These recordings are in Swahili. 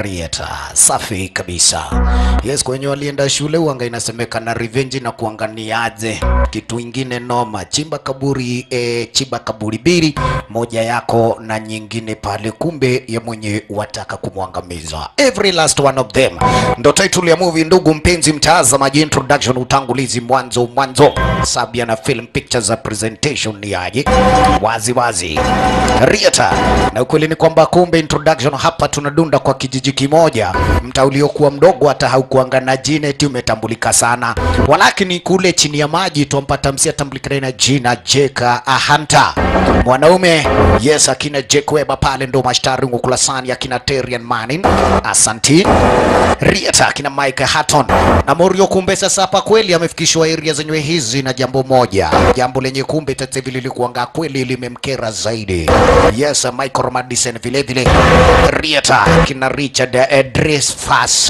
Rieta. Safi kabisa. Yes, kwenye walienda shule uanga inasemekana revenge na kuanganiaje kitu ingine noma. Chimba kaburi e, chimba kaburi bili moja yako na nyingine pale, kumbe ya mwenye wataka kumwangamiza. Every last one of them ndo title ya movie. Ndugu mpenzi mtazamaji, introduction, utangulizi, mwanzo mwanzo, Sabia na film pictures za presentation ni aje wazi wazi Rieta, na ukweli ni kwamba kumbe introduction hapa tunadunda kwa kijiji kimoja, mtaa uliokuwa mdogo hata haukuanga na jina eti umetambulika sana, walakini kule chini ya maji twampata msi atambulikana na jina Jeka Hunter, mwanaume yes, akina Jake Weber pale ndo mashtari ngukulasani, akina Terian Manning, asanti Rieta, akina Mike Hatton na Morio. Kumbe sasa hapa kweli amefikishwa area zenyewe hizi na jambo moja, jambo lenye kumbe tete vile lilikuanga kweli limemkera zaidi. Yes, Michael Madison vile vile Rieta, kina Richard Edris Fasa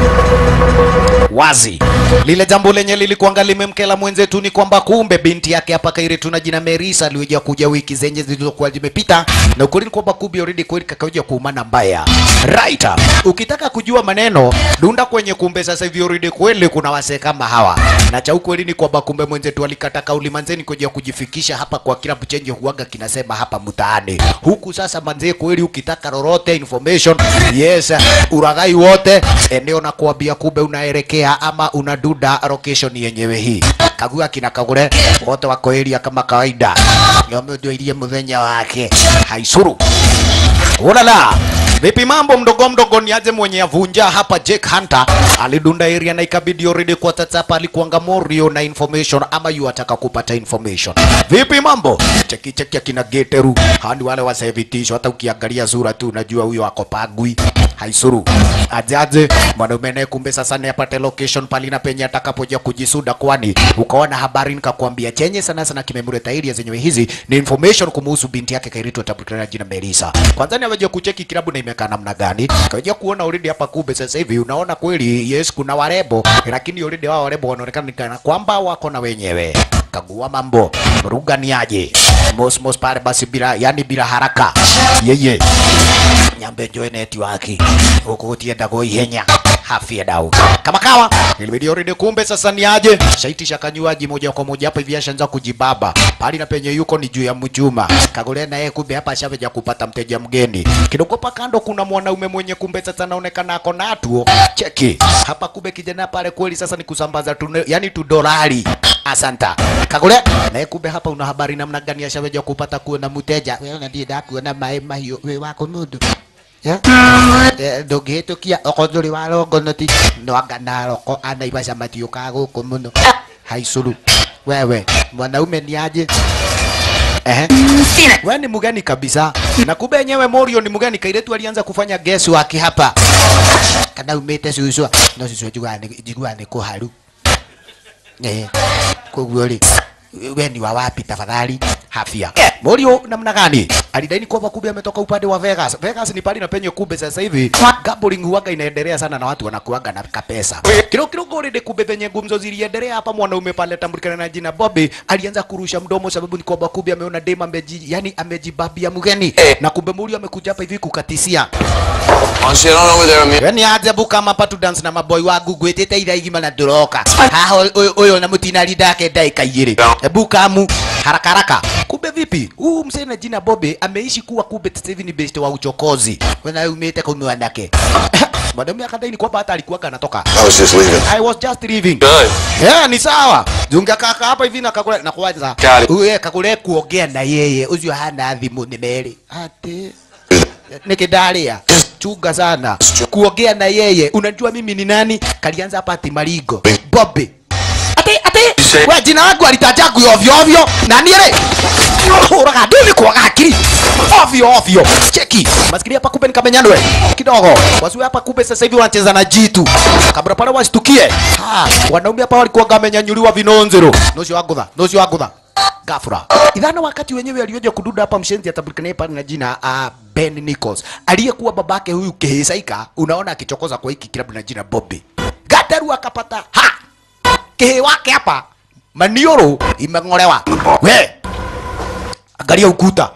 wazi lile jambo lenye lilikuanga limemkela mwenzetu ni kwamba kumbe binti yake hapa Kairi tuna jina Merisa aliweza kuja wiki zenye zilizokuwa zimepita, na ukweli ni kwamba kumbe already kweli kakaja kuumana mbaya right. Ukitaka kujua maneno dunda kwenye kumbe sasa hivi already kweli kuna wasee kama hawa, na cha ukweli ni kwamba kumbe mwenzetu alikata kauli manzeni kuja kujifikisha hapa kwa kila chenye huaga kinasema hapa mtaani huku. Sasa manzee kweli, ukitaka lolote information, yes, uragai wote eneo na kuambia kumbe unaelekea ama unaduda location yenyewe hii kagua kina kagure wote wako area kama kawaida, ndio ilie muthenya wake haisuru Ulala. Vipi mambo mdogo mdogo, ni aje mwenye avunja hapa. Jake Hunter alidunda area na ikabidi already kwa tatapa alikuanga morio na information ama yu ataka kupata information. Vipi mambo? Cheki cheki akina Geteru. Hani wale wasevitisho hata ukiangalia sura tu unajua huyo ako pagwi. Haisuru. Ajaje mwanaume naye kumbe sasa ni apate location pali na penye atakapoja kujisuda, kwani ukaona habari nikakwambia chenye sana sana kimemleta area zenyewe hizi ni information kumuhusu binti yake Kairito tabukana jina Melissa. Kwanza ni aweje kucheki kilabu na imekaa namna gani, kaja kuona already hapa kumbe sasa hivi unaona kweli yes, kuna warembo lakini already wao warembo wanaonekana ni kana kwamba wako na wenyewe. Kagua mambo ruga ni aje mos mos pale basi, bila yani bila haraka yeye nyambe njoe network huko utienda go ihenya hafia dau kama kawa ilibidi already kumbe sasa ni aje shaitisha kanywaji moja kwa moja hapa hivi ashaanza kujibaba pali na penye yuko ni juu ya mjuma kagole na yeye kumbe hapa ashaveja kupata mteja mgeni kidogo pa kando kuna mwanaume mwenye kumbe sasa anaonekana ako na tuo cheki hapa kumbe kijana pale kweli sasa ni kusambaza tu yani tu dolari asanta kagole na yeye kumbe hapa una habari namna gani ashaveja kupata kuona mteja wewe unadida kuona mae mahio wewe wako nudu ndũngĩhĩtũkia okonzũrĩ wa rongonoti nwanga na roko anaibaica matiũkaga gũkũ mũno haicũru wewe mwanaume ni aje Ehe. We ni mgeni kabisa na kumbe yenyewe Morio ni mgeni kairetu alianza kufanya guess wake hapa kana umete suswa no suswa jigwane jigwane ko haru eh koguo ri we ni wa wapi tafadhali hafia Morio namna gani alidaini kwamba kumbe ametoka upande wa Vegas Vegas ni pali na penye kumbe sasa hivi gambling huaga inaendelea sana na watu wanakuaga na kapesa kilo kilo gore de kumbe penye gumzo ziliendelea hapa mwanaume pale tambulikana na jina Bobby alianza kurusha mdomo sababu ni kwamba kumbe ameona dema ameji yani amejibabia mgeni na kumbe Morio amekuja hapa hivi kukatisia Honestly, I don't know whether I'm Weni ajabu kama hapa tu dance na maboy wangu gwetete ira igima na duroka. Haha uyo na mutinari ndake ndaika igiri. Ebu kamu haraka haraka. Kumbe vipi? Huu msee na jina Bobe ameishi kuwa kumbe sasa hivi ni best wa uchokozi. Wana umete kwa mwanake. Mwanaume akadai ni kwamba hata alikuwa anatoka. I was just leaving. I was just leaving. Good. Yeah, ni sawa. Junga kaka hapa hivi na kakule na kuwaza. Got it. Uye kakule kuongea na yeye. Uzio hana thimu ni meri. Ati nikidaria chunga sana kuongea na yeye. Unajua mimi ni nani? Kalianza hapa ati Marigo Bobby. Ati ati we jina langu alitaja ku ovyo ovyo na niere uraga ndini kwa akili ovyo ovyo. Cheki maskini hapa kumbe nikamenyanwe kidogo. Wasiwe hapa kumbe sasa hivi wanacheza na jitu kabla pale wasitukie. Ha, wanaume hapa walikuwa wamenyanyuliwa vinonzero. Nocio wangutha, nocio wangutha gafura idhana wakati wenyewe alioja kududa hapa mshenzi atabulikanaye pale na jina uh, Ben Nichols aliyekuwa babake huyu Kehesaika, unaona akichokoza kwa hiki kilabu na jina Bobby Gataru akapata ha kehe wake hapa manioro imeng'olewa we angalia ukuta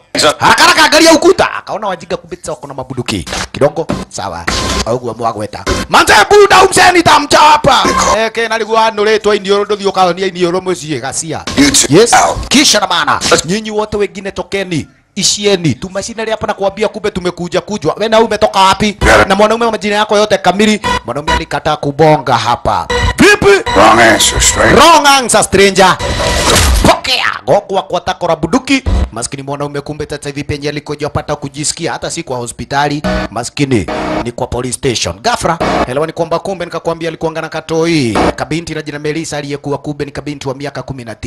haraka haraka angalia ukuta akaona wajinga kumbe sasa wako na mabuduki kidogo sawa auguo mwagweta manze buda umseni tamchapa eke naliguo nuritwo inioro nduthio kaonia inioro mucie gacia You two yes out. kisha na maana nyinyi wote wengine tokeni ishieni tumashinari hapa na kuambia kumbe tumekuja kujwa we na umetoka wapi na mwanaume wa majina yako yote kamili mwanaume alikataa kubonga hapa vipi Wrong answer, straight. wrong answer stranger pokea gogwa kwa takora buduki maskini mwanaume kumbe sasa hivi penye alikojapata kujisikia hata si kwa hospitali maskini ni kwa police station gafra elewa ni kwamba kumbe nikakwambia alikuanga na katoi kabinti na jina Melissa aliyekuwa kumbe ni kabinti wa miaka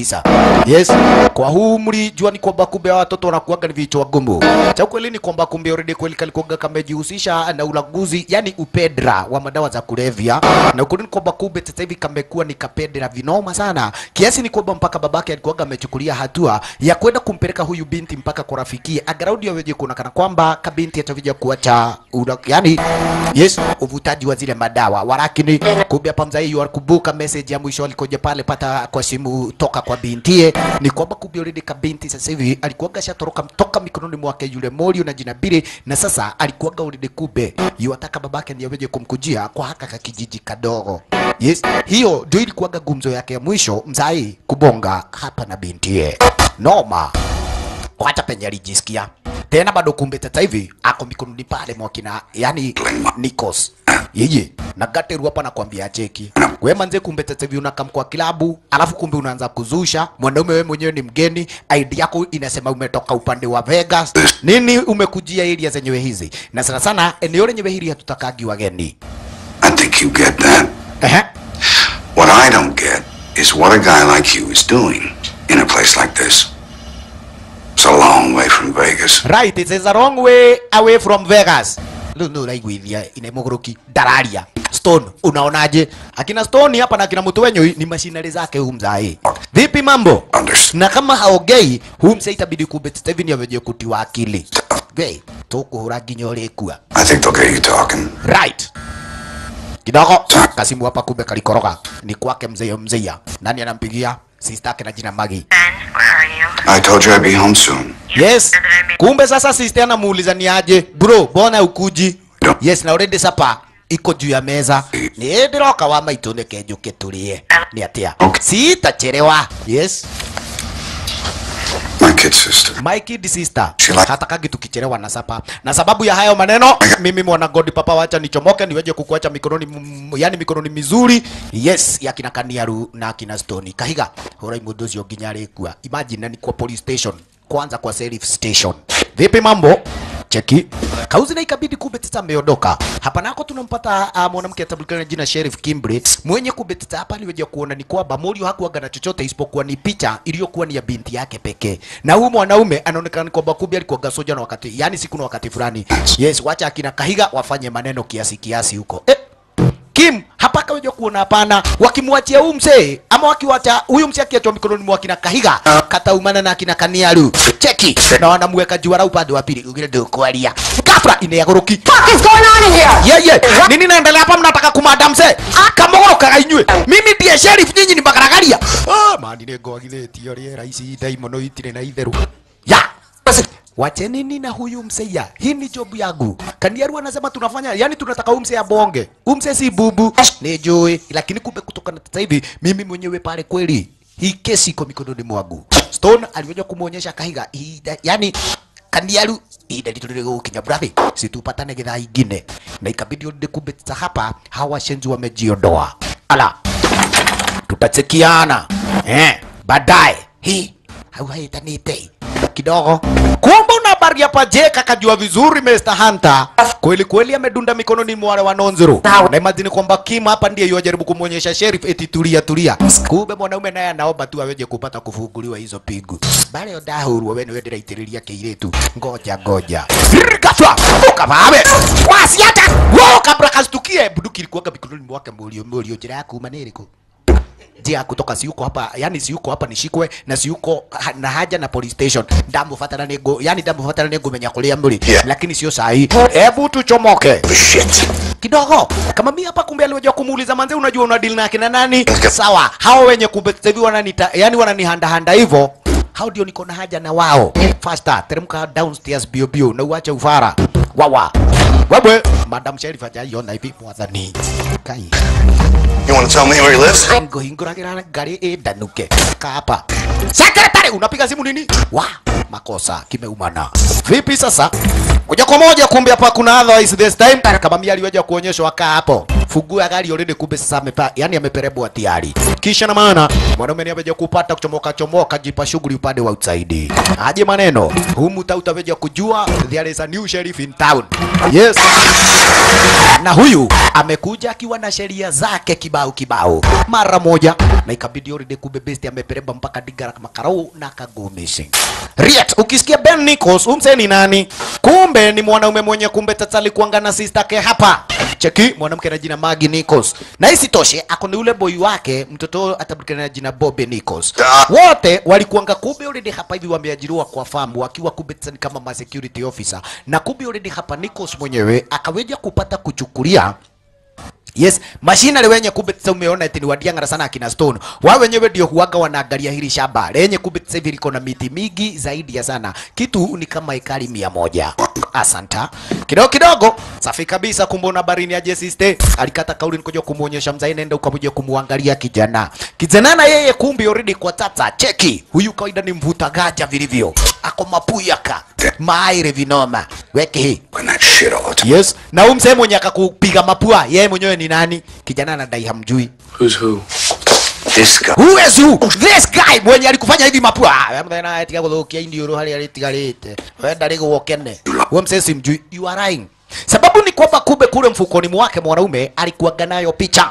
19 yes kwa huu mlijua ni kwamba kumbe hawa watoto wanakuaga ni vichwa gumu cha kweli ni kwamba kumbe already kweli kalikuaga kamejihusisha na ulaguzi yani upedra wa madawa za kulevya na ukweli ni kwamba kumbe sasa hivi kamekuwa ni kapedra vinoma sana kiasi ni kwamba mpaka babake alikuwaga amechukulia hatua ya kwenda kumpeleka huyu binti mpaka kwa rafiki agaraundi aweje kuonekana kwamba kabinti atavija kuacha ula, yani yes uvutaji wa zile madawa walakini kumbe hapa mzai alikumbuka message ya mwisho alikoja pale pata kwa simu toka kwa bintie ni kwamba kumbe already kabinti sasa hivi alikuwaga shatoroka toka mikononi mwake yule Morio na jina Bire na sasa alikuwaga already kumbe yuataka babake ndiye aweje kumkujia kwa haka kakijiji kadogo yes hiyo ndio ilikuwaga gumzo yake ya mwisho mzai kubonga hapa na bintie noma wacha penye alijisikia tena bado kumbe sasa hivi ako mikononi pale mwakina yani Nikos yeye na Gateru hapa nakwambia cheki we manze kumbe sasa hivi unakam kwa kilabu alafu kumbe unaanza kuzusha mwanaume wewe mwenyewe ni mgeni ID yako inasema umetoka upande wa Vegas nini umekujia area zenyewe hizi na sana sana eneo lenyewe hili hatutakagi wageni I think you get that. Ehe. What I don't get is what a guy like you is doing in a place like this. It's a long way from Vegas. Right, it is a wrong way away from Vegas. Rĩu nĩ ũraiguithia ina mũgũrũki ndararia Stone, unaonaje? Akina Stone hapa na akina mtu wenyu ni mashinari zake huyu mzai. Vipi mambo? Understand? Na kama haongei, huyu mzee itabidi kumbe Steven aweje kutiwa akili. Gay, tukuhura nginya ũrĩkua. I think they'll get you talking. Right. Kidogo kasimu hapa kumbe kalikoroga. Ni kwake mzee mzee. Nani anampigia? Sister yake na jina Magi. Ben, where are you? I told you I'd be home soon. Yes. Kumbe sasa sister anamuuliza ni aje? Bro, mbona ukuji? No. Yes, na already sapa iko juu ya meza. Ni ndiroka wa maitu nike njuke tulie. Ni atia. Okay. Sitachelewa. Yes. My kid sister. My kid sister. She like- Hatakagi tukichelewa na sapa. Na sababu ya hayo maneno, mimi mwana God papa wacha nichomoke niweje kukuacha mikononi m- yani mikononi mizuri. Yes, ya kina Kaniaru na kina Stone. Kahiga, hora imundo cio nginya rĩkua. Imagine ni kwa police station. Kwanza kwa sheriff station. Vipi mambo? Cheki. Kauzi na ikabidi kumbe tata ameondoka. Hapa nako tunampata uh, mwanamke atabulikana na jina Sheriff Kimbre mwenye kumbe tata hapa aliweja kuona ni kwamba Morio hakuwaga na chochote isipokuwa ni picha iliyokuwa ni ya binti yake pekee. Na huyu mwanaume anaonekana ni kwamba kumbe alikuwa soja na wakati, yani siku na wakati fulani. Yes, wacha akina Kahiga wafanye maneno kiasi kiasi huko. Eh, Kim hapa kaweja kuona hapana, wakimwachia huyu mzee ama wakiwacha huyu mzee akiachwa mikononi mwa kina Kahiga kataumana na kina Kaniaru cheki na wanamweka juara upande wa pili ugire ndio kwaria ghafla inayagoroki What is going on in here? ye ye nini naendelea hapa mnataka kumada mzee kamogorokaga inyue mimi ndiye sheriff nyinyi ni magaragaria ah mani nĩ ngwagithĩtio rĩera ici ndaimono itirĩ na itherũ ya Wacheni nini na huyu mseya, hii ni job yangu. Kaniaru anasema tunafanya, yani tunataka huyu mseya bonge. Huyu mseya si bubu, ni jui, lakini kumbe kutoka na sasa hivi mimi mwenyewe pale kweli hii kesi iko mikononi mwangu. Stone aliweza kumuonyesha Kahiga, hii da- yani Kaniaru ida litulile gukinya brathi, situpatane githaa ingine, na ikabidi onde kumbe sasa hapa hawa shenzi wamejiondoa. Ala, tutachekiana eh, baadaye hii hauhaitanite kidogo. Kumbe una habari hapa je, kakajua vizuri Mr. Hunter. Kweli kweli amedunda mikononi mwa wale wanonzuru. Na imagine kwamba Kim hapa ndiye yajaribu kumwonyesha sheriff eti tulia tulia. Kumbe mwanaume naye anaomba tu aweje kupata kufunguliwa hizo pigu. Bale ndahurwo wewe niwe ndiraitĩrĩria kĩirĩtu. Ngoja ngoja. Ghafla ukabawe. Wasiata. Wao kabla kastukie bunduki ilikuwa mikononi mwake mulio mulio njira ya kuma nĩ ĩrĩkũ? njia kutoka siuko hapa yani siuko hapa nishikwe na siuko ha, na haja na police station ndamufatana nego yani ndamufatana nego menya kulia muri Yeah. lakini sio sahi hebu tuchomoke Shit. kidogo kama mimi hapa kumbe aliweza kumuuliza manze unajua una deal na kina nani sawa hao wenye kumbe sasa hivi wananita yani wananihanda handa hivyo hao ndio niko na haja na wao faster teremka downstairs bio bio na uache ufara wawa wewe madam sheriff hajaiona hivi mwathani kai You want to tell me where he lives? ngohingũragĩra ngari ĩndanuke kapa sekretari unapiga simu nini wa makosa kimeumana vipi sasa moja kwa moja kumbe hapa kuna otherwise this time kama mimi aliweja kuonyeshwa kaa hapo fungua gari already kumbe sasa amepa yani ameperebwa tayari kisha na maana mwanaume ni ameja kupata kuchomoka chomoka jipa shughuli upande wa outside aje maneno humu tautaweja kujua there is a new sheriff in town yes na huyu amekuja akiwa na sheria zake kibao kibao mara moja, na ikabidi already kumbe besti amepereba mpaka digara makarau na kago missing. Riet, ukisikia Ben Nichols umse ni nani? Kumbe ni mwanaume mwenye kumbe tatali kuanga na sister yake hapa. Cheki mwanamke na jina Maggie Nichols, na isitoshe ako ni ule boy wake mtoto atabulikana na jina Bobby Nichols. Wote walikuanga kumbe already hapa hivi wameajiriwa kwa famu wakiwa kumbe tani kama ma security officer, na kumbe already hapa Nichols mwenyewe akaweja kupata kuchukulia Yes, machinery wenye kumbe sasa umeona eti ni wadiangara sana akina Stone. Wao wenyewe ndio huaga wanaangalia hili shamba. Lenye kumbe sasa hivi liko na miti mingi zaidi ya sana. Kitu ni kama ekari mia moja. Asanta. Kidogo kidogo, safi kabisa kumbe una barini ya Jesiste. Alikata kauli nikoja kumuonyesha mzai nenda ukamoja kumuangalia kijana. Kijana na yeye kumbe already kwa tata. Cheki. Huyu kawaida ni mvuta gaja vilivyo. Ako mapuyaka. Maire vinoma. Weke hii. And that shit all the time. Yes. Na huyu mzee mwenye akakupiga mapua, yeye mwenyewe ni nani? Kijana anadai hamjui. Who's who? This guy. Who is who? This guy mwenye alikufanya hivi mapua. Ah, Wewe mthena etiga guthukia indiuru hari aritigarite. Wewe ndari gukene. Wewe mzee simjui. You are lying. Sababu ni kwamba kumbe kule mfukoni mwake mwanaume alikuwaga nayo picha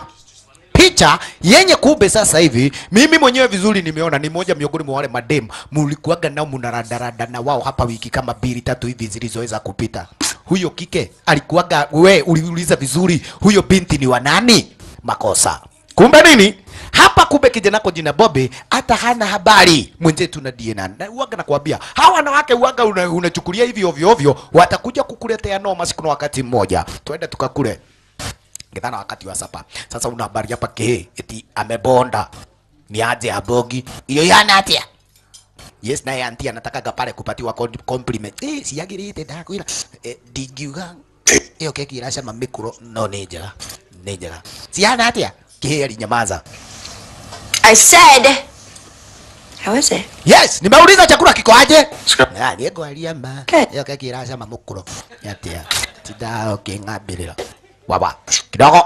picha yenye kumbe sasa hivi mimi mwenyewe vizuri nimeona ni moja miongoni mwa wale madem mulikuwaga nao mnaradarada na wao hapa wiki kama mbili tatu hivi zilizoweza kupita. Huyo kike alikuwaga, we uliuliza vizuri, huyo binti ni wa nani? Makosa. Kumbe nini? Hapa kumbe kijanako jina Bobe hata hana habari mwenzetu na DNA. Na uwaga nakwambia, hawa wanawake uwaga una- unachukulia hivi ovyo ovyo, watakuja kukuletea noma siku na wakati mmoja. Twende tukakule ngethana wakati wa sapa sasa una habari hapa ke eti amebonda ni aje abogi iyo yana atia yes naye anti anatakaga pale kupatiwa con- compliment eh siagirite ndakwira eh, ndingiuga iyo keki iracama mikuro no nĩ njega nĩ njega ciana atia kĩhĩ alinyamaza I said, how is it? yes nimeuliza chakula kiko aje Ska- Ah, nĩngwaria ma Good. iyo keki iracama mũkũro atia tinda ũkĩng'ambĩrĩra wawa kidogo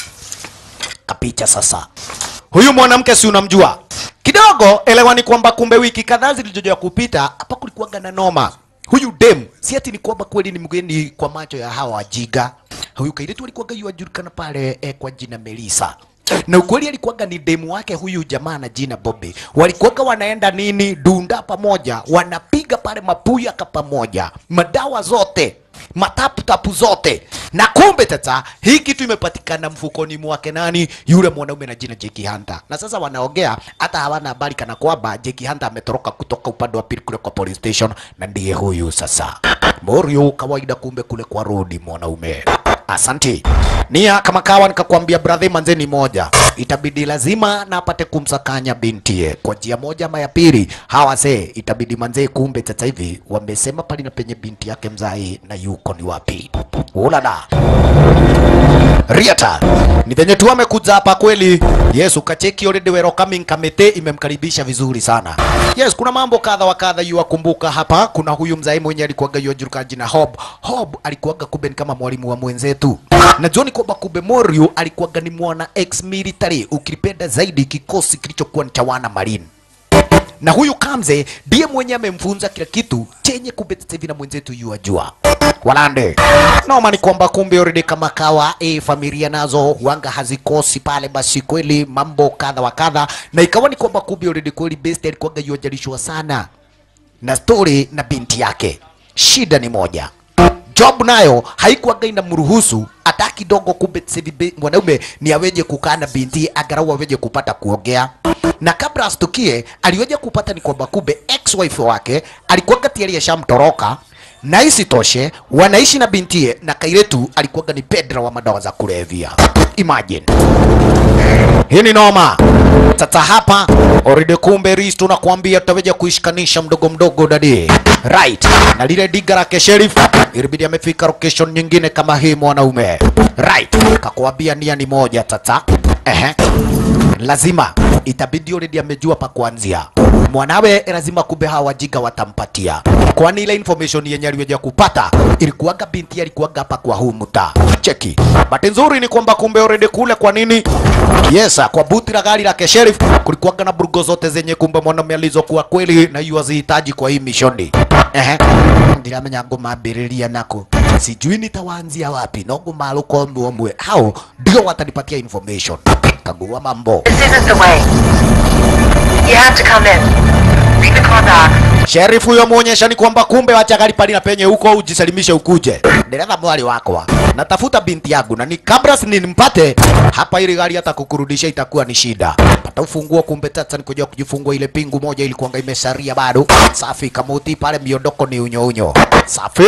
kapicha sasa. Huyu mwanamke si unamjua kidogo, elewa ni kwamba kumbe wiki kadhaa zilizoja kupita hapa kulikuwaga na noma. Huyu dem si ati ni kwamba kweli ni mgeni kwa macho ya hawa wajiga. Huyu kairitu alikuwaga yuajulikana pale eh, kwa jina Melissa na ukweli alikuwaga ni demu wake huyu jamaa na jina Bobby. Walikuwaga wanaenda nini dunda pamoja, wanapiga pale mapuyaka pamoja, madawa zote mataputapu zote na kumbe tata hii kitu imepatikana mfukoni mwake nani yule mwanaume na jina Jackie Hunter na sasa wanaongea hata hawana habari kana kwamba Jackie Hunter ametoroka kutoka upande wa pili kule kwa police station na ndiye huyu sasa Morio kawaida kumbe kule kwa rodi mwanaume Asanti. Nia kama kawa nikakwambia brother manzeni moja. Itabidi lazima na apate kumsakanya bintie kwa njia moja ama ya pili. Hawa se itabidi manzee kumbe sasa hivi wamesema pali na penye binti yake mzai na yuko ni wapi. Ulala. Riata. Ni venye tu amekuja hapa kweli. Yes, ukacheki already welcoming committee imemkaribisha vizuri sana. Yes, kuna mambo kadha wa kadha yuwakumbuka hapa. Kuna huyu mzai mwenye alikuwaga yuajulikana jina Hob. Hob alikuwaga kumbe ni kama mwalimu wa mwenzetu. Na John kwamba kumbe Morio alikuwaga ni mwana ex military, ukipenda zaidi kikosi kilichokuwa ni cha wana marine na huyu Kamze ndiye mwenye amemfunza kila kitu chenye kumbe sasa hivi na mwenzetu yuajua walande noma ni kwamba kumbe already kama kawa e, familia nazo huanga hazikosi pale, basi kweli mambo kadha wa kadha, na ikawa ni kwamba kumbe already kweli best alikuwaga yuajalishwa sana na story na binti yake. Shida ni moja, job nayo haikuwaga inamruhusu hata kidogo. Kumbe sasa hivi be- mwanaume ni aweje kukaa na binti angalau aweje kupata kuongea, na kabla astukie aliweje kupata ni kwamba kumbe ex wife wake alikuwaga tayari ashamtoroka na isitoshe wanaishi na bintie na kairetu alikuwaga ni pedra wa madawa za kulevya imagine hii ni noma sasa hapa oride kumbe ris tunakwambia tutaweja kuishikanisha mdogo mdogo dadi right na lile diga lake sheriff ilibidi amefika location nyingine kama hii mwanaume right kakuambia nia ni moja sasa ehe lazima itabidi already amejua pa kuanzia mwanawe lazima kumbe hawa wajiga watampatia kwani ile information yenye aliweja kupata ilikuwaga binti alikuwaga hapa kwa huu mtaa cheki bahati nzuri ni kwamba kumbe already kule kwa nini yes kwa buti la gari lake sheriff kulikuwaga na burgo zote zenye kumbe mwanaume alizokuwa kweli na hiyo azihitaji kwa hii mishoni ehe ndiramenya ngumambĩrĩria nako sijui nitawaanzia wapi no ngũmarũka ũmwe ũmwe hao ndio watanipatia information kagua mambo This isn't the way. You have to come in. Bring the car back. Sheriff huyo muonyesha ni kwamba kumbe wacha gari pali na penye huko ujisalimishe ukuje. Dereva mwali wakwa. Natafuta binti yangu na ni kabla nimpate hapa ili gari hata kukurudisha itakuwa ni shida. Pata ufunguo kumbe tata nikuja kujifungua ile pingu moja ilikuwa imesaria bado. Safi kamuti pale miondoko ni unyo unyo. Safi.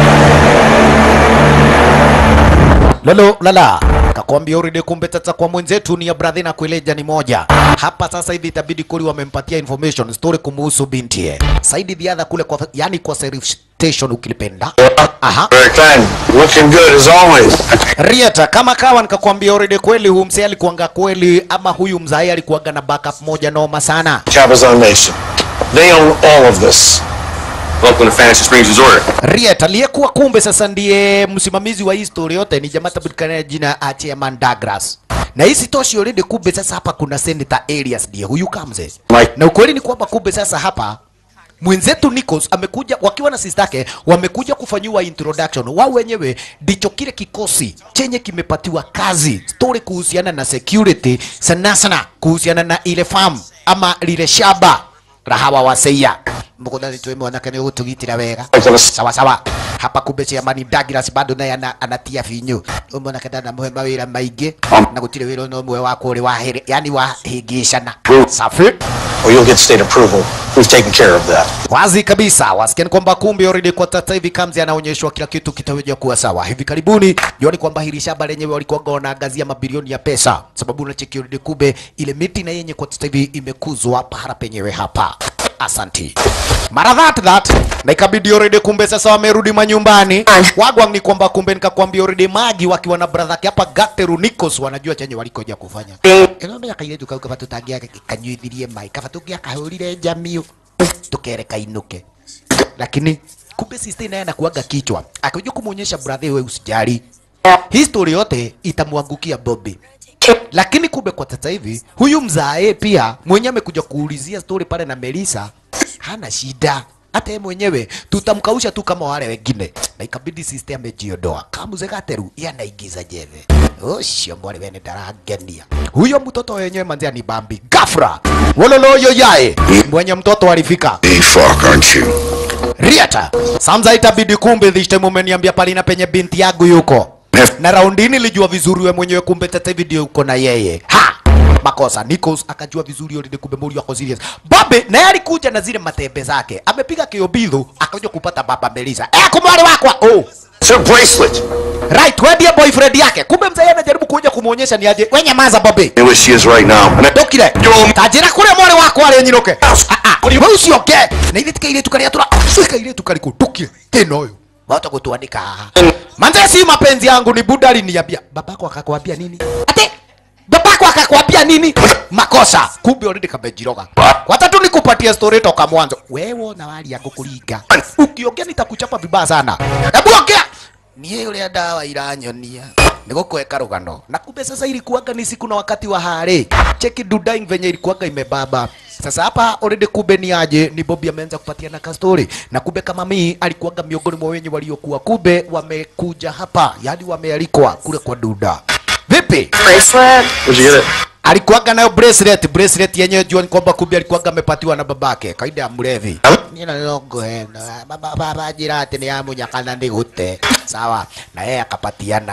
Lolo lala kakwambia uride kumbe tata kwa mwenzetu ni ya brother na kueleja ni moja hapa sasa hivi itabidi kuli wamempatia information story kumuhusu binti saidi the kule kwa yani kwa sheriff station ukilipenda aha Very kind. Looking good as always. Rieta kama kawa nikakwambia already kweli huyu mzee alikuanga kweli ama huyu mzai alikuanga na backup moja noma sana Cabazon Nation. They own all of this. Welcome to Fantasy Springs Resort. Riet aliyekuwa kumbe sasa ndiye msimamizi wa hii story yote ni jamaa tabulikana jina Chairman Douglas. Na hii sitoshi already kumbe sasa hapa kuna Senator Elias ndiye huyu kamze. Mike. Na ukweli ni kwamba kumbe sasa hapa mwenzetu Nichols amekuja wakiwa na sister yake wamekuja kufanyiwa introduction. Wao wenyewe ndicho kile kikosi chenye kimepatiwa kazi story kuhusiana na security, sana sana kuhusiana na ile farm ama lile shamba la hawa waseia mugunda nitwe mwanake ni gutugitira wega sawa sawa hapa kumbe Chairman Douglas bado naye ana, anatia finyu umona kada na muhe mawira maingi na gutire wira no mwe wa kuri wa hiri yani wa higishana safi Or you'll get state approval. We've taken care of that. wazi kabisa wasikiani kwamba kumbe already kwa sasa hivi Kamzi anaonyeshwa kila kitu kitaweza kuwa sawa hivi karibuni. Jioni kwamba hili shamba lenyewe walikuwa wanaangazia mabilioni ya pesa, sababu na cheki already kumbe ile miti na yenye kwa sasa hivi imekuzwa pahala penyewe hapa. Asanti. Mara that that na ikabidi already kumbe sasa wamerudi manyumbani. Wagwang ni kwamba kumbe nikakwambia already Magi wakiwa na brother yake hapa Gateru Nikos wanajua chenye walikoja kufanya. Ino kairetu kau kaba tutangia kanyuithirie mai kaba tungia kahurire jamii tukereka inuke lakini kumbe sister naye anakuaga kichwa akaja kumuonyesha brother wewe usijali history yote itamwangukia Bobby lakini kumbe kwa sasa hivi huyu mzae pia mwenye amekuja kuulizia story pale na Melissa hana shida hata yeye mwenyewe tutamkausha tu kama wale wengine na ikabidi sister amejiondoa kamuze gateru yeye anaigiza jeve ucio mwari wene ndarangenia huyo mtoto wenyewe manzia ni Bambi gafra wololoyo yae mwenye mtoto alifika The fuck, aren't you? Riata, Samza itabidi kumbe this time umeniambia pale na penye binti yangu yuko. Na raundi nilijua vizuri we mwenyewe kumbe tata hivi ndio uko na yeye. Ha! Makosa Nikos akajua vizuri yule kumbe muri wako serious. Babe naye alikuja na zile matembe zake. Amepiga kiobidho akaja kupata baba Melissa. Eh kumwale wakwa. Oh. It's her bracelet. Right, wewe ndiye boyfriend yake. Kumbe mzee anajaribu kuja kumuonyesha ni aje. Wewe nyamaza babe. Where she is right now. And I Ndokire. Tajira kule mwale wako wale nyiroke. Ah ah. Wewe usioke. Na ile tikaile tukalia tura. Fika ile tukaliko tukire. Tena huyo. Watu kutuandika haha. Manze si mapenzi yangu ni buda aliniambia. Babako akakwambia nini? Ate babako akakwambia nini? Makosa. Kumbe already kamejiroga. Watatu nikupatia story toka mwanzo. Wewe na wali yako kulinga. Ukiongea nitakuchapa vibaya sana. Hebu ongea. Niye yule dawa iranyonia nigukweka rugano na kumbe sasa ilikuwaga ni siku na wakati wa hare cheki dudaing venye ilikuwaga imebaba sasa hapa already kumbe ni aje ni Bobby ameanza kupatiana ka story na kumbe kama mimi alikuwaga miongoni mwa wenye waliokuwa kumbe wamekuja hapa yani wamealikwa kule kwa duda vipi Bracelet? Where'd you get it? alikuwaga nayo bracelet bracelet yenyewe jua ni kwamba kumbe alikuwaga amepatiwa na babake kaida ya mlevi nina longo hena baba baba jira ati ni amu nyakana ndi gute sawa na yeye akapatiana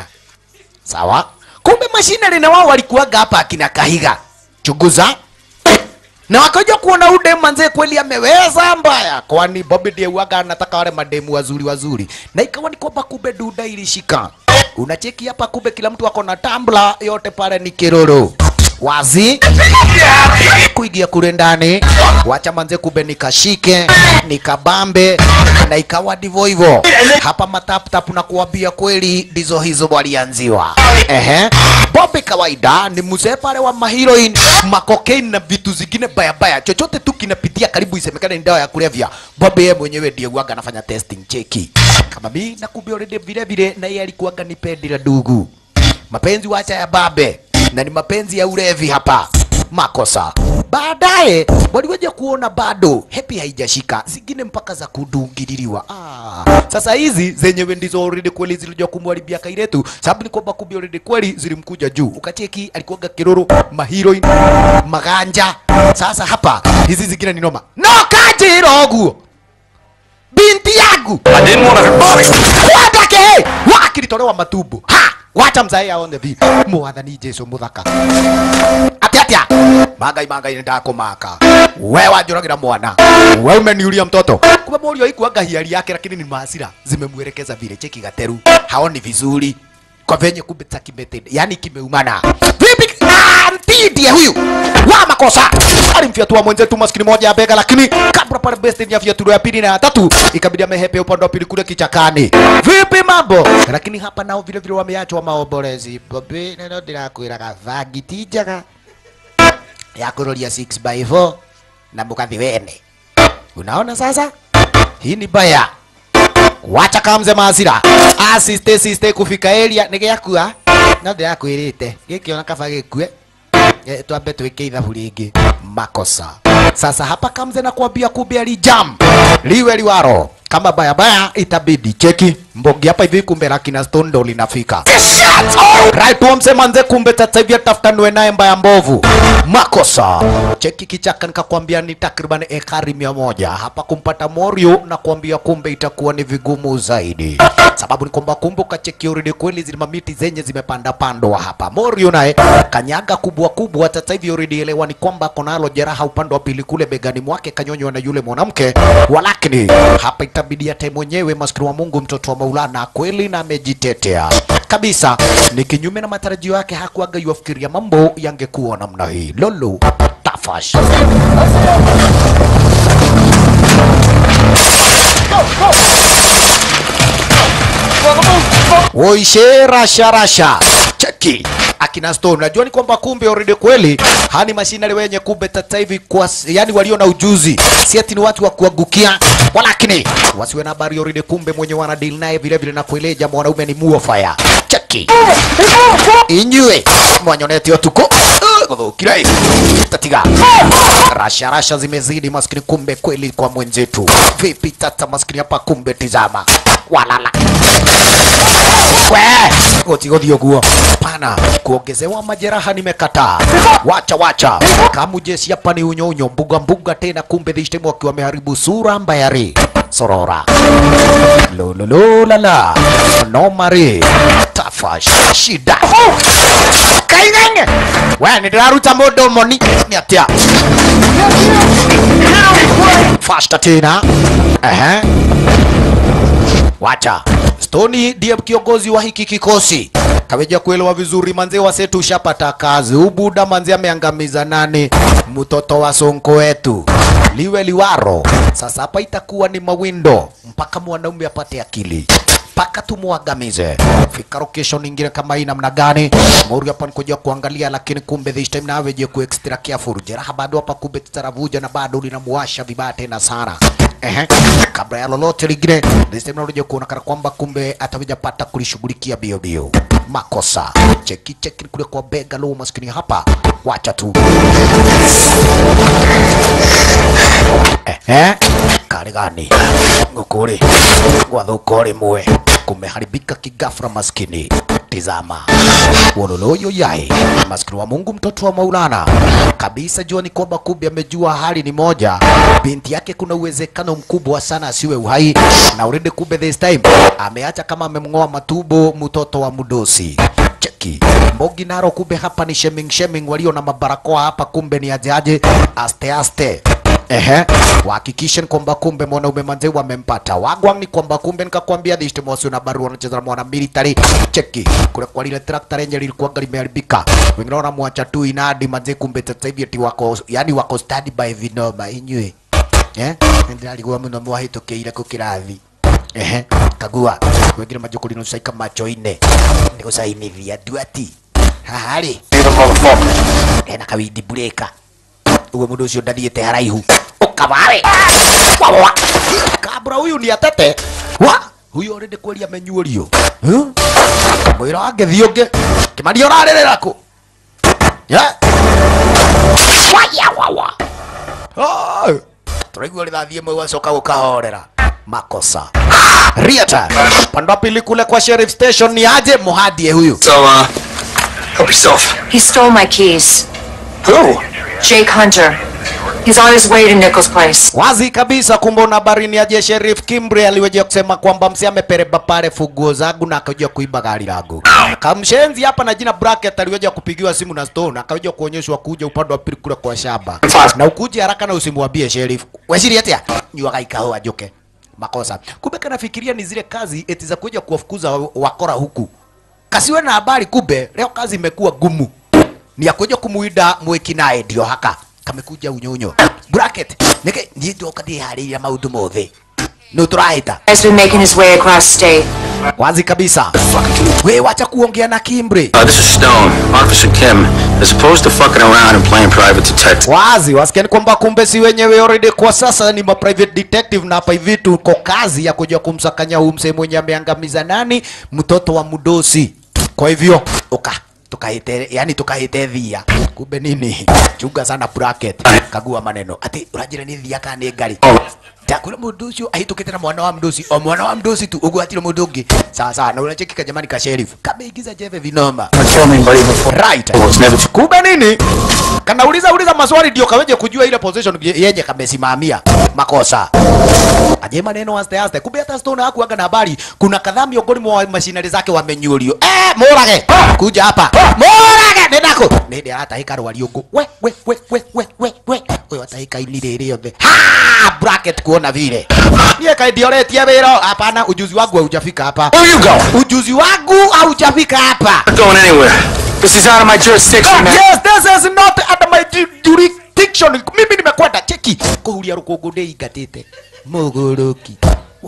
sawa kumbe mashine na wao walikuwaga hapa akina kahiga chunguza na wakaja kuona ude manze kweli ameweza mbaya, kwani Bobby ndiye huwaga anataka wale mademu wazuri wazuri, na ikawa ni kwamba kumbe duda ilishika. Unacheki hapa, kumbe kila mtu ako na tambla, yote pale ni kiroro wazi kuingia kule ndani, wacha manze, kumbe nikashike nikabambe, na ikawa ndivyo hivyo. Hapa mataptap na kuambia kweli, ndizo hizo walianziwa. Ehe, Bobby kawaida ni mzee pale wa maheroin, makokaini na vitu zingine baya baya, chochote tu kinapitia karibu isemekane ni dawa ya kulevya. Bobby yeye mwenyewe ndiye huwaga anafanya testing cheki kama mimi na kumbe already vile vile, na yeye alikuwaga ni pendi la dugu mapenzi wacha ya babe na ni mapenzi ya ulevi hapa makosa baadaye waliweja kuona bado hepi haijashika zingine mpaka za kudungililiwa ah. sasa hizi zenyewe ndizo already kweli zilikuja kumharibia kairetu sababu ni kwamba kumbe already kweli zilimkuja juu ukacheki alikuwaga kiroro maheroin maganja sasa hapa hizi zingine ni noma no kajiroguo binti yangu I didn't want to hurt Bobby. kwandake wakilitolewa matumbo ha wacha mzae aone vi mwathani jesu muthaka atia atia magai magai nindakũmaka we wanjũragĩra mwana we umeniuria mtoto kumbe mũriũ ikuanga hiari yake lakini ni maasira zimemwelekeza vile cheki gateru haoni vizuri kwa venye kumbe cha kimetende yani kimeumana vipi Ah, mtii ndiye huyu wa makosa alimfyatua mwenzetu maskini moja ya bega lakini kabla pale best ya fyaturo ya pili na ya tatu ikabidi amehepe upande wa pili kule kichakani vipi mambo lakini hapa nao vile vile wameachwa maombolezi bobi neno ndirakwiraga vagiti njega ya kuroria 6 by 4 na mukathi wene unaona sasa hii ni baya wacha kamze masira asiste siste kufika area nä gä akua no ndä rakwä rä te gä kä ona kaba gä kue Eh, twambe twike ithabu rĩngĩ makosa sasa hapa kamze na kuambia kumbe alijam liwe liwaro kama bayabaya itabidi cheki mbogi hapa hivi kumbe la kina stone ndo linafika right wamse manze kumbe sasa hivi atafutanwe naye mbaya mbovu makosa cheki kichaka nikakwambia ni takriban ekari mia moja hapa kumpata morio na kuambia kumbe itakuwa ni vigumu zaidi sababu ni kwamba kumbuka cheki already kweli zile mamiti zenye zimepanda pandwa hapa morio naye kanyaga kubwa kubwa sasa hivi already elewa ni kwamba konalo jeraha upande wa pili kule begani mwake kanyonywa na yule mwanamke walakini hapa itabidi hata mwenyewe maskini wa Mungu mtoto wa Maulana kweli na amejitetea kabisa ni kinyume na matarajio yake hakuaga yuafikiria mambo yangekuwa namna hii lolo tafash Woishe rasha rasha cheki akina Stone. Najua ni kwamba kumbe already kweli hani mashinari wenye kumbe sasa hivi kwa yani walio na ujuzi, si ati ni watu wa kuangukia, walakini wasiwe na habari already kumbe mwenye wana deal naye vile vile na kueleja mwanaume ni muofaya cheki inyue mwanyoneti otuko gũthũkire tatiga rasha rasha zimezidi maskini kumbe kweli kwa mwenzetu vipi tata maskini hapa kumbe tizama walala we gũtigũthiĩ ũguo pana kuongezewa majeraha nimekataa wacha wacha kamu jeshi hapa ni unyonyo mbuga mbuga tena kumbe dhishtimu wakiwa wameharibu sura mbayari sorora lolololala nomari tafash shida kaingenge we nindiraruta mũndũ moni nĩ atĩa fasta tena ehe wacha Stoni ndiye kiongozi wa hiki kikosi. Kaweja kuelewa vizuri manze wasetu ushapata kazi. Ubuda manze ameangamiza nani? Mtoto wa sonko wetu. Liwe liwaro. Sasa hapa itakuwa ni mawindo mpaka mwanaume apate akili mpaka tumwangamize. Fika location nyingine kama hii namna gani? Mori hapa nikuja kuangalia, lakini kumbe this time nawe je ku extra careful. Jeraha bado hapa kumbe tutaravuja na bado linamuwasha vibaya tena sana. Ehe, kabla ya lolote lingine, this time nakuja kuona kana kwamba kumbe atakuja pata kulishughulikia bio bio. Makosa cheki cheki kule kwa bega lo maskini hapa, wacha tu ehe, kari gani ngukuri gwathuka rimwe kumeharibika kigafra maskini tizama wololoyo yai maskini wa Mungu mtoto wa Maulana kabisa jua ni kwamba kumbe amejua hali ni moja binti yake kuna uwezekano mkubwa sana asiwe uhai na already kumbe this time ameacha kama amemng'oa matumbo mtoto wa mudosi Check cheki mbogi naro kumbe hapa ni shaming shaming walio na mabarakoa hapa kumbe ni aje aje aste aste Ehe, wahakikishe ni kwamba kumbe mwanaume manze wamempata. Wagwang ni kwamba kumbe nikakwambia dhishti mosi na barua wanacheza na mwana military. Cheki, kule kwa lile trakta lenye lilikuwa limeharibika. Wengine wanamwacha tu inadi manze kumbe sasa hivi ati wako yani wako study by vinoma inywe. Eh? Ndiraliguo muno mwahitukiire ku kirathi. Ehe, kagua. Wengine majukuli nusaika macho-inĩ. Nĩ gũcainithia nduati. Haha rĩ, ena kawindi burĩka uwe mundu ucio ndathiĩte haraihu ukabare wawa kabura huyu ni atete wa huyu already kweli amenyuorio Huh? mwĩra wangethi ũngĩ kĩmaria ũrarĩrĩra kũ Ya? waya wawa Ai, tũraigua rithathi ĩmwe gwacoka gũkahorera makosa riata pande wa pili kule kwa sheriff station ni aje muhadie huyu So, uh, help yourself. He stole my keys. Who? Jake Hunter. He's on his way to Nichols' place. wazi kabisa kumbe una habari ni aje sheriff Kimbre aliweza kusema kwamba msi amepereba pale funguo zangu na akaja kuiba gari langu kamshenzi hapa na jina bracket aliweza kupigiwa simu na stone akaja kuonyeshwa kuja upande wa pili kule kwa shamba na ukuje haraka na usimwambie sheriff weshiri atia nyuaga ikao ajoke makosa kumbe kanafikiria ni zile kazi eti za kuja kuwafukuza wa- wakora huku kasiwe na habari kumbe leo kazi imekuwa gumu ni akuja kumuida mwiki naye ndio haka kamekuja unyonyo bracket nike niĩ ndoka ndĩharĩirie maũndũ mothe nũ tũrahĩta Has been making his way across state. wazi kabisa we wacha kuongea na kimbre Uh, this is Stone, Officer Kim. As opposed to fucking around and playing private detective. wazi wasikiani kwamba kumbe si wenyewe already kwa sasa ni ma private detective na hapa hivi tuko kazi ya kuja kumsakanya huyu msee mwenye ameangamiza nani mtoto wa mudosi kwa hivyo uka tukahite yani tukahite thia kumbe nini chunga sana bracket kagua maneno ati urajira ni thia kana ni ngari Ndakura mundu ucio ahitukite na mwana wa mdosi o mwana wa mdosi tu ugwatire mundu ungi sawa sawa na unacheki jamani ka sheriff kameingiza jeve vinoma Kill me, buddy, before. right Oh, it's never kumbe nini kanauliza uliza maswali ndio kaweje kujua ile position ye- yenye kamesimamia makosa aje maneno aste aste kumbe hata stone hakuaga na habari kuna kadhaa miongoni mwa mashinari zake wamenyurio eh morage kuja hapa morage nendako nende atahika rwari ungu we we we we we we we uyo atahika ini riri yothe ha bracket kuona vile niye kaidioretie wiro hapana ujuzi wangu haujafika hapa Where you going? ujuzi wangu haujafika hapa Not going anywhere. This is out of my jurisdiction, man. Yes, this is not under my ju- jurisdiction. Mimi nimekwenda cheki kuhuria rukungu ndĩingatĩte muguruki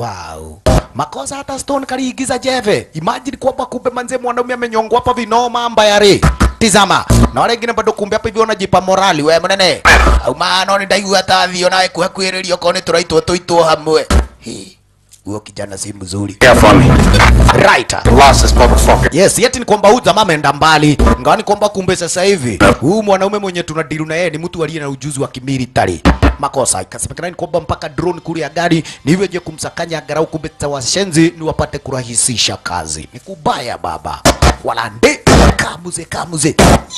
wow makosa hata stone kaliigiza jeve imagine kwamba kumbe manze mwanaume amenyongwa hapa vinoma mbaya ri tizama na wale wengine bado kumbe hapa hivi wanajipa morali we mnene au maana ni ndaigua ta thio nawe kuhakuhĩrĩria okorwo nĩ tũraitwo tũitwo hamwe Hi, huyo kijana si mzuri Careful on me. right Lost this motherfucker. Yes, yeti ni kwamba huyu jamaa ameenda mbali. Ingawa ni kwamba kumbe sasa hivi huyu mwanaume mwenye tunadilu na yeye ni mtu aliye na ujuzi wa kimilitary. Makosa ikasemekana ni kwamba mpaka drone kule ya gari ni hivyo je kumsakanya angalau kumbe washenzi ni wapate kurahisisha kazi. Ni kubaya baba. Wala ndi kamuze kamuze.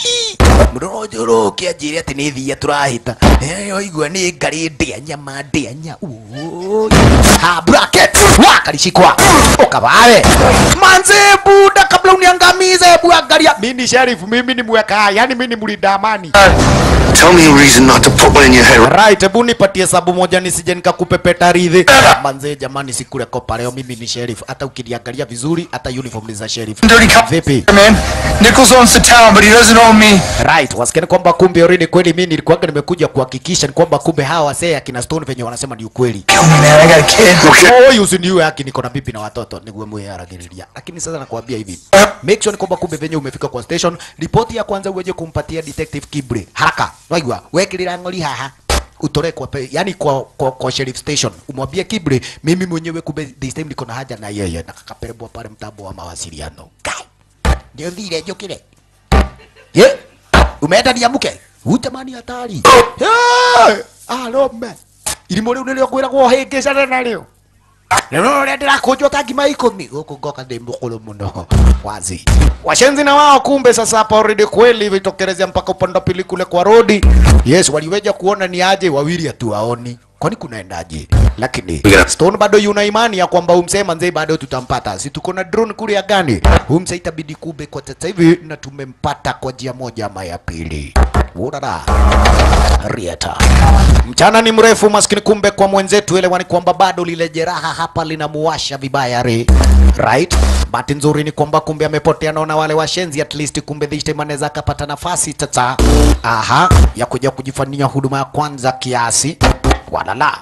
Mrojoro kiajiri ati ni thia turahita. Eh, igwa ni ngari ndia nyama ndia nya. Oi. Ha bracket. Wakalishikwa. Ukabawe. Manze buda kabla uniangamize hebu angalia. Mimi ni sheriff, mimi ni mweka, yani mimi ni mlinda amani. Tell me a reason not to put one in your head. Right, hebu nipatie sabu moja nisije nikakupepeta ridhi. Manze jamani sikule kopa leo mimi ni sheriff. Hata ukiniangalia vizuri hata uniform ni za sheriff. Dirty cop. Vipi? Man, Nichols owns the town, but he doesn't own me. Right, wasikia ni kwamba kumbe already kweli mimi nilikuwa nimekuja kuhakikisha ni kwamba kumbe hawa wasee akina Stone venye wanasema ni ukweli. Kill me, man. I got a kid. Oi, usiniue haki, niko na bibi na watoto, niguwe mweharagiriria. Lakini sasa nakwambia hivi, make sure ni kwamba kumbe venye umefika kwa station, ripoti ya kwanza uweje kumpatia detective Kibre haraka. Waigwa, wekirira ng'ori haha utore kwa pe, yani kwa, kwa, kwa sheriff station umwambie Kibre, mimi mwenyewe kumbe this time niko na haja na yeye na kakaperebwa pale mtambo wa mawasiliano. Kai, ndio vile njokire ye umeenda niamuke utamani hatari Hey! arome irimo riu nirio ngwiragwo hingicane narĩo rĩu rĩrĩa ndĩrakũnjwo ta ngima ikũmi gũkũ ngoka ndĩ mũkũrũ mũno wazi washenzi na wao kumbe sasa hapa already kweli vitokelezea mpaka upande wa pili kule kwa rodi yes waliweja kuona ni aje wawili hatuwaoni kwani kunaendaje? Lakini Stone bado yuna imani ya kwamba umsema mzee bado tutampata, si tuko na drone kule ya gani? Umse itabidi kube kwa sasa hivi, na tumempata kwa njia moja ama ya pili. Urara Rieta. Mchana ni mrefu maskini, kumbe kwa mwenzetu elewani kwamba bado lile jeraha hapa linamuwasha vibaya re. Right? Bahati nzuri ni kwamba kumbe amepotea naona wale washenzi at least kumbe this time anaweza akapata nafasi tata. Aha, ya kuja kujifanyia huduma ya kwanza kiasi. Walala.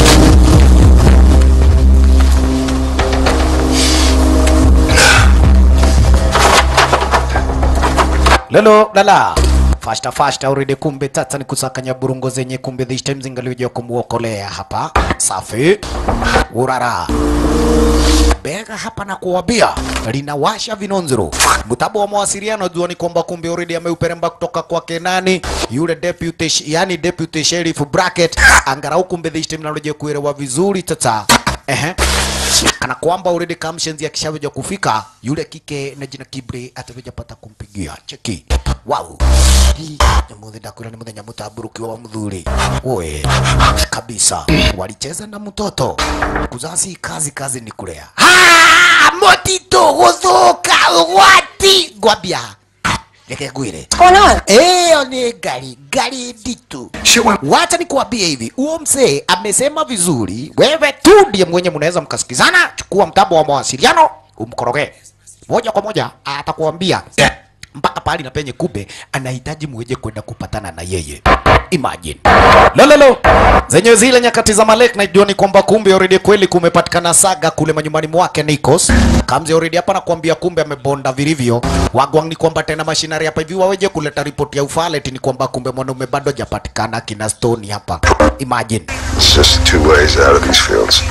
Lelo lala fasta fasta uridi kumbe tata ni kusakanya burungo zenye kumbe this time zingalioja kumuokolea hapa safi urara bega hapa na kuwabia linawasha vinonziro mtabo wa mawasiliano jua ni kwamba kumbe already ameuperemba kutoka kwake nani yule deputy sh- yani deputy sheriff bracket angarau kumbe this time naloje kuelewa vizuri tata ehe kana kwamba already kamshenzi akishaweja kufika yule kike na jina Kibre ataweja pata kumpigia cheki wow nyamuthi ndakwira ni muthenya mutamburukiwa wa muthuri oe kabisa walicheza na mtoto kuzasi kazi kazi ni kulea Ah, motito guthuka gwati ngwambia reke ngwire What's going on? Eyo ni gari gari nditu. Shit went Wacha nikuambie hivi, huo mzee amesema vizuri, wewe tu ndiye mwenye mnaweza mkasikizana. Chukua mtambo wa mawasiliano umkoroge moja kwa moja, atakuambia mpaka pahali na penye kube anahitaji muweje kwenda kupatana na yeye. Imagine lololo zenye zile nyakati za Malek, najua ni kwamba kumbe already kweli kumepatikana saga kule manyumbani mwake Nikos. Kamzi already hapa nakwambia, kumbe amebonda vilivyo. Wagwang ni kwamba tena mashinari hapa hivi waweje kuleta ripoti ya ufaleti, ni kwamba kumbe mwanaume bado hajapatikana kina Stone hapa. Imagine It's just two ways out of these fields.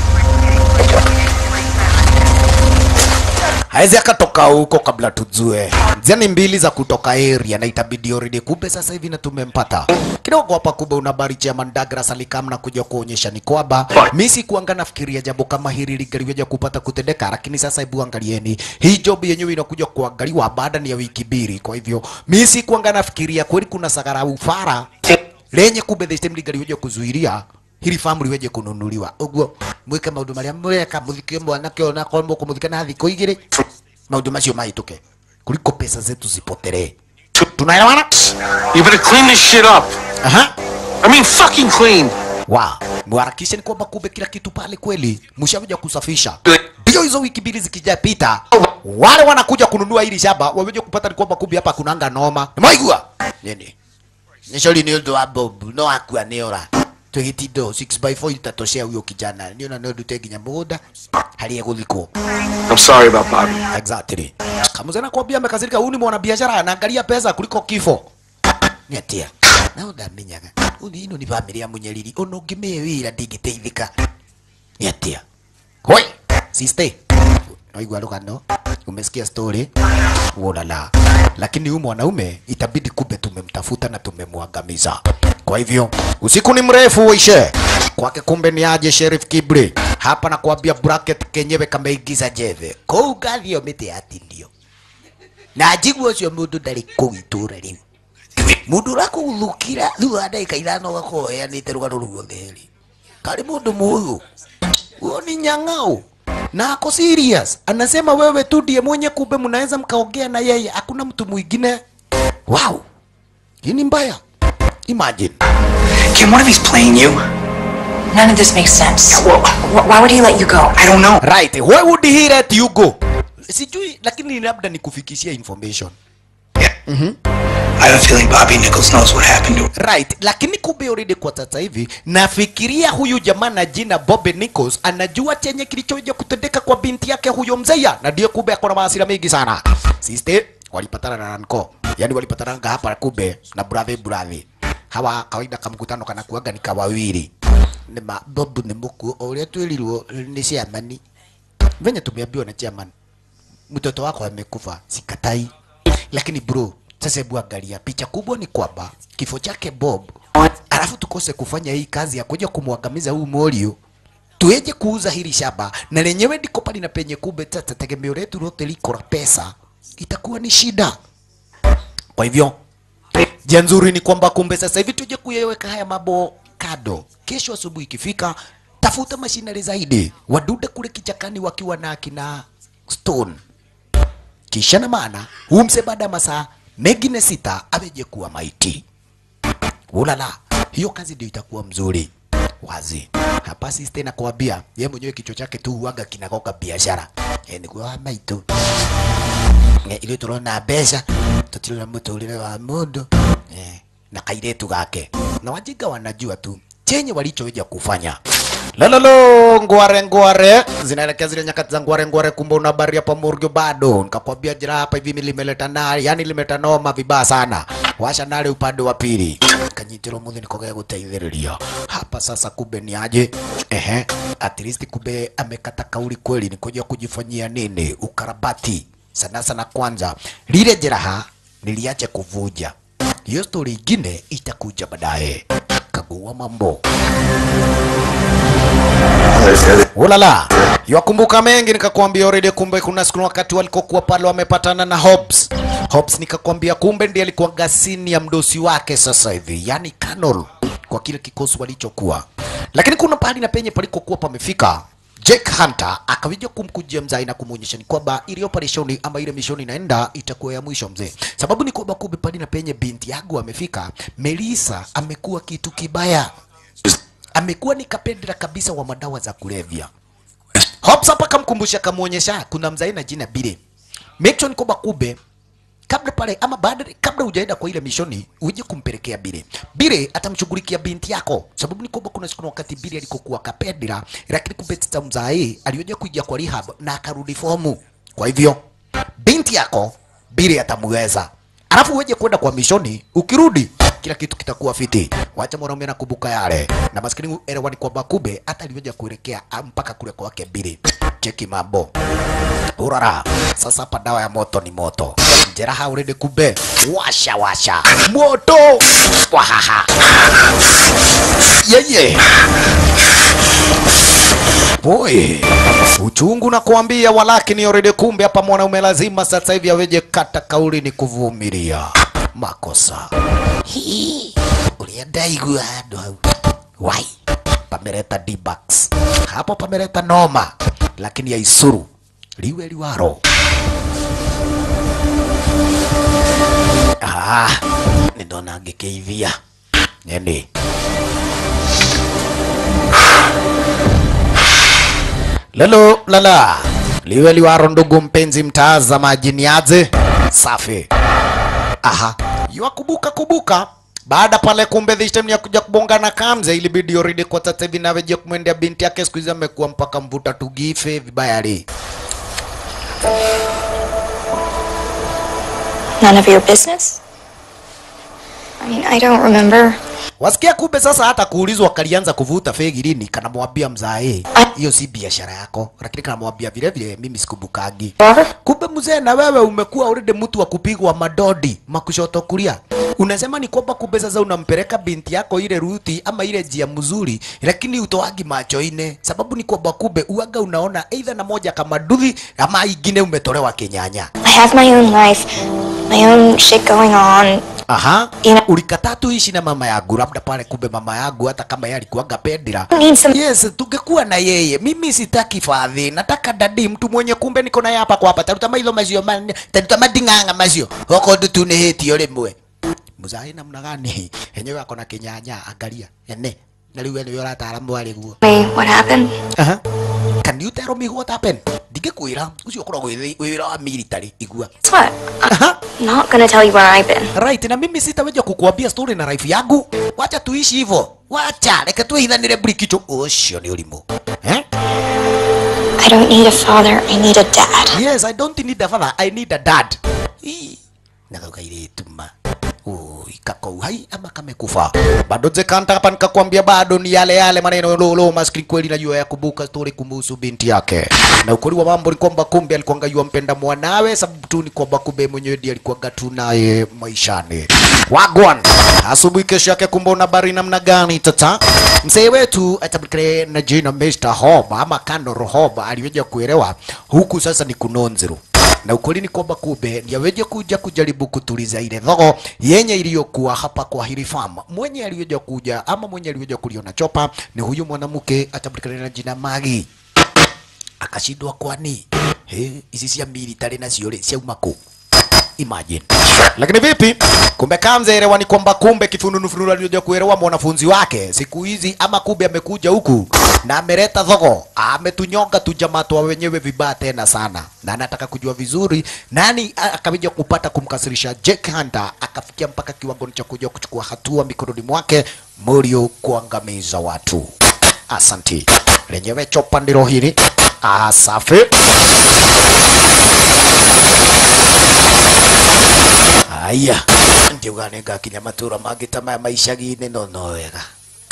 hawezi akatoka huko kabla tujue. Zeni mbili za kutoka area na itabidi already kumbe sasa hivi na tumempata. Kidogo hapa kumbe una habari chairman Douglas alikam na kuja kuonyesha ni kwamba mimi sikuanga nafikiria jambo kama hili ligaliweja kupata kutendeka, lakini sasa hebu angalieni hii job yenyewe inakuja kuangaliwa baada ni ya wiki mbili. Kwa hivyo mimi sikuanga nafikiria kweli kuna sagara ufara lenye kumbe the system ligaliweja kuzuiria hili famu liweje kununuliwa uguo mwike maundu maria mweka muthike mwanake ona korwo mũkũmũthika na thikũ igĩrĩ maundu macio mahĩtũke kuliko pesa zetu zipoteree tunaelewana You better clean this shit up. aha I mean, fucking clean. wa mwarakishe ni kwamba kumbe kila kitu pale kweli mshakuja kusafisha ndio hizo wiki mbili zikijapita wale wanakuja kununua hili shamba waweje kupata ni kwamba kumbe hapa kunanga noma maigua nini nishori ni undu wa bob no akua ni ora twigitindo 6 by 4 itatoshea huyo kijana niona no ndute nginya mugunda hali eguthikwo I'm sorry about Bobby. exactly kamuze nakwambia amekasirika huyu ni mwanabiashara anaangalia pesa kuliko kifo ni atia na ndamenyaga uni ino ni bamĩrĩ ya munyariri ona ũngĩmĩhe wĩra ndingĩteithĩka ni atia hoi siste naigua rũgano umesikia story uonala lakini huyu mwanaume itabidi kumbe tumemtafuta na tumemwangamiza kwa hivyo usiku ni mrefu uishe kwake kumbe ni aje sheriff kibri hapa nakwambia bracket kenyewe kameingiza njeve kũu ngathio mĩtĩ yatindio na njigua ũcio mũndũ ndarĩ kũu itũra rĩu mundu urakuguthukira riu wa ndagika ithano ugakorwo uheanite rugano ruo theri kari mundu muyu huyo ni nyang'au na ako serious anasema wewe tu ndiye mwenye kumbe mnaweza mkaongea na yeye hakuna mtu mwingine wow hii ni mbaya imagine Kim, what if he's playing you? None of this makes sense. Well, Wh- Why would he let you go? I don't know. right why would he let you go sijui lakini labda nikufikishia information I have a feeling Bobby Nichols knows what happened to him. right lakini kumbe already kwa sasa hivi nafikiria huyu jamaa na jina Bobby Nichols anajua chenye kilichoja kutendeka kwa binti yake huyo mzeya na ndio kumbe akona maasira mengi sana siste walipatana na Nanko yani walipatana hapa kumbe na brother brother hawa kawaida kamkutano kana kuaga ni kawawili ni ma Bob ni muku uria twirirwo ni ciamani venye tumeambiwa na chairman mtoto wako amekufa sikatai lakini bro sasa hebu angalia picha kubwa ni kwamba kifo chake Bob alafu tukose kufanya hii kazi ya kuja kumwangamiza huu Morio tueje kuuza hili shamba na lenyewe ndiko pali na penye kumbe sasa tegemeo letu lote liko la pesa itakuwa ni shida kwa hivyo njia nzuri ni kwamba kumbe sasa hivi tuje kuyaweka haya mambo kado kesho asubuhi ikifika tafuta mashinari zaidi wadude kule kichakani wakiwa na akina stone kisha na maana umse baada ya masaa mengine sita aweje kuwa maiti ulala hiyo kazi ndio itakuwa mzuri wazi hapa sisi tena kuambia ye mwenyewe kichwa chake tu huaga kinagoka biashara e, ni kwa maitu e, ile turona mbeca tutirona muturire wa mundu e, na kairetu gake na wajinga wanajua tu chenye walichoweja kufanya Lololo, ngware ngware zinaelekea zile nyakati za ngware ngware, kumbe una habari hapa Murgyo bado. Nikakwambia jira hapa hivi mimi limeleta nari, yani limeleta noma vibaya sana. Washa nari upande wa pili. Kanyitiro muthi nikogea guteithiriria. Hapa sasa kumbe ni aje? Ehe, at least kumbe amekata kauli kweli ni kuja kujifanyia nini? Ukarabati. Sana sana kwanza lile jeraha niliache kuvuja. Hiyo story ingine itakuja baadaye. Kagua mambo. Ulala, yakumbuka mengi nikakwambia already. Kumbe kuna siku wakati walikokuwa pale wamepatana na Hobbs. Hobbs nikakwambia kumbe ndiye alikuwa gasini ya mdosi wake sasa hivi, yani Colonel kwa kile kikosi walichokuwa. Lakini kuna pahali na penye palikokuwa pamefika Jake Hunter akawija kumkujia mzai na kumuonyesha ni kwamba ile operation ama ile mission inaenda itakuwa ya mwisho mzee. Sababu ni kwamba kumbe pahali na penye binti yangu amefika, Melissa amekuwa kitu kibaya amekuwa ni kapendera kabisa wa madawa za kulevya. Hobbs hapa kamkumbusha, kamuonyesha kuna mzai na jina Bile. Make sure ni kwamba kube kabla pale ama baada kabla hujaenda kwa ile mishoni uje kumpelekea Bile. Bile atamshughulikia binti yako, sababu ni kwamba kuna siku na wakati Bile alikokuwa kapendera, lakini kumbe tata mzai alioja kuja kwa rehab na akarudi fomu. Kwa hivyo binti yako Bile atamweza alafu uweje kwenda kwa mishoni, ukirudi kila kitu kitakuwa fiti. Wacha mwanaume anakumbuka yale na maskini elewani kwamba kumbe hata alivyoja kuelekea ah, mpaka kule kwake Bili. Cheki mambo urara. Sasa hapa dawa ya moto ni moto, jeraha urede kumbe washa washa moto wahaha yeye Boy, uchungu na kuambia walakini already kumbe hapa mwanaume lazima sasa hivi aweje kata kauli ni kuvumilia makosa. Hii ulienda igua handu hau. Wai, pameleta D-Bucks. Hapo pameleta noma, lakini ya isuru liwe liwaro. Ah, nindona ngĩkĩithia nini Lalo lala liwe liwaro, ndugu mpenzi mtazamaji, ni aje? Safi. Aha, yuakubuka kubuka baada pale, kumbe this time ya kuja kubonga na Kamze, ilibidi already kwa sasa hivi naweje kumwendea binti yake, siku hizi amekuwa mpaka mvuta tugife vibaya li None of your business? I mean, I don't remember. Wasikia kumbe sasa hata kuulizwa kalianza kuvuta fegi lini, kanamwambia mzae, hiyo si biashara yako, lakini kanamwambia vile vile mimi sikubukagi. Kumbe mzee, na wewe umekuwa already mtu wa kupigwa madodi makushoto kulia. Unasema ni kwamba kumbe sasa unampeleka binti yako ile ruti ama ile njia mzuri, lakini utoagi macho ine. Sababu ni kwamba kumbe uaga unaona either na moja kama duthi ama ingine umetolewa kinyanya. I have my own life, my own shit going on. Aha, Ina- ulikataa tu ishi na mama yangu, labda pale kumbe mama yangu hata kama yeye alikuwaga pendira I need some. Yes, tungekuwa na yeye. Mimi sitaki fadhi, nataka dadi, mtu mwenye kumbe niko naye hapa kwa hapa. Taruta mailo mazio man, taruta madinganga mazio. Hoko ndu ni hiti ole mwe. Muzai namna gani? Enyewe ako na kinyanya, angalia. Ene. Na riu ene yora taalamu wale guo. Wait, what happened? Aha. Can you tell me what happened? Ndingikwira, ucio ukoragwo wĩ wĩra wa military, igua. Guess what? Aha. I'm not gonna tell you where I've been. Right, na mimi sitaweza kukuambia story na life yangu. Wacha tuishi hivyo. Wacha, reke tuithanire brikicho. Ucio ni ulimu. Eh? I don't need a father, I need a dad. Yes, I don't need a father, I need a dad. Ii, Nagaukaire ma. Ui, kako hai ama kamekufa. Bado zekanta hapa nikakwambia bado ni yale yale maneno lolo maskini kweli najua ya kubuka story kumhusu binti yake. Na ukweli wa mambo ni kwamba kumbe alikuwa ngayua mpenda mwanawe sababu tu ni kwamba kumbe mwenyewe ndiye alikuwa gatu naye maishani. Wagwan. Asubuhi kesho yake kumbe una habari namna gani tata? Mzee wetu atabikire na jina Mr. Hob ama Kano Hob aliweza kuelewa huku sasa ni kunonzero na ukweli ni kwamba kumbe ndiaweje kuja kujaribu kutuliza ile dhogo yenye iliyokuwa hapa kwa hili farm. Mwenye aliweja kuja ama mwenye aliweja kuliona chopa ni huyu mwanamke atambulikana na jina Magi akashindwa kwani he ici cia military nacio rĩ ciauma kũ imagine lakini vipi kumbe kamzeelewa ni kwamba kumbe kifununu alioja kuelewa mwanafunzi wake siku hizi ama kumbe amekuja huku na ameleta thogo ametunyonga tu jamaa twa wenyewe vibaya tena sana na anataka kujua vizuri nani a- akaja kupata kumkasirisha Jack Hunter akafikia mpaka kiwango cha kuja kuchukua hatua mikononi mwake Morio kuangamiza watu asanti lenyewe chopa ndilo hili ah, safi Aya, ndiuga ningakinya matura mangĩ ta maya ma icagi-inĩ no no wega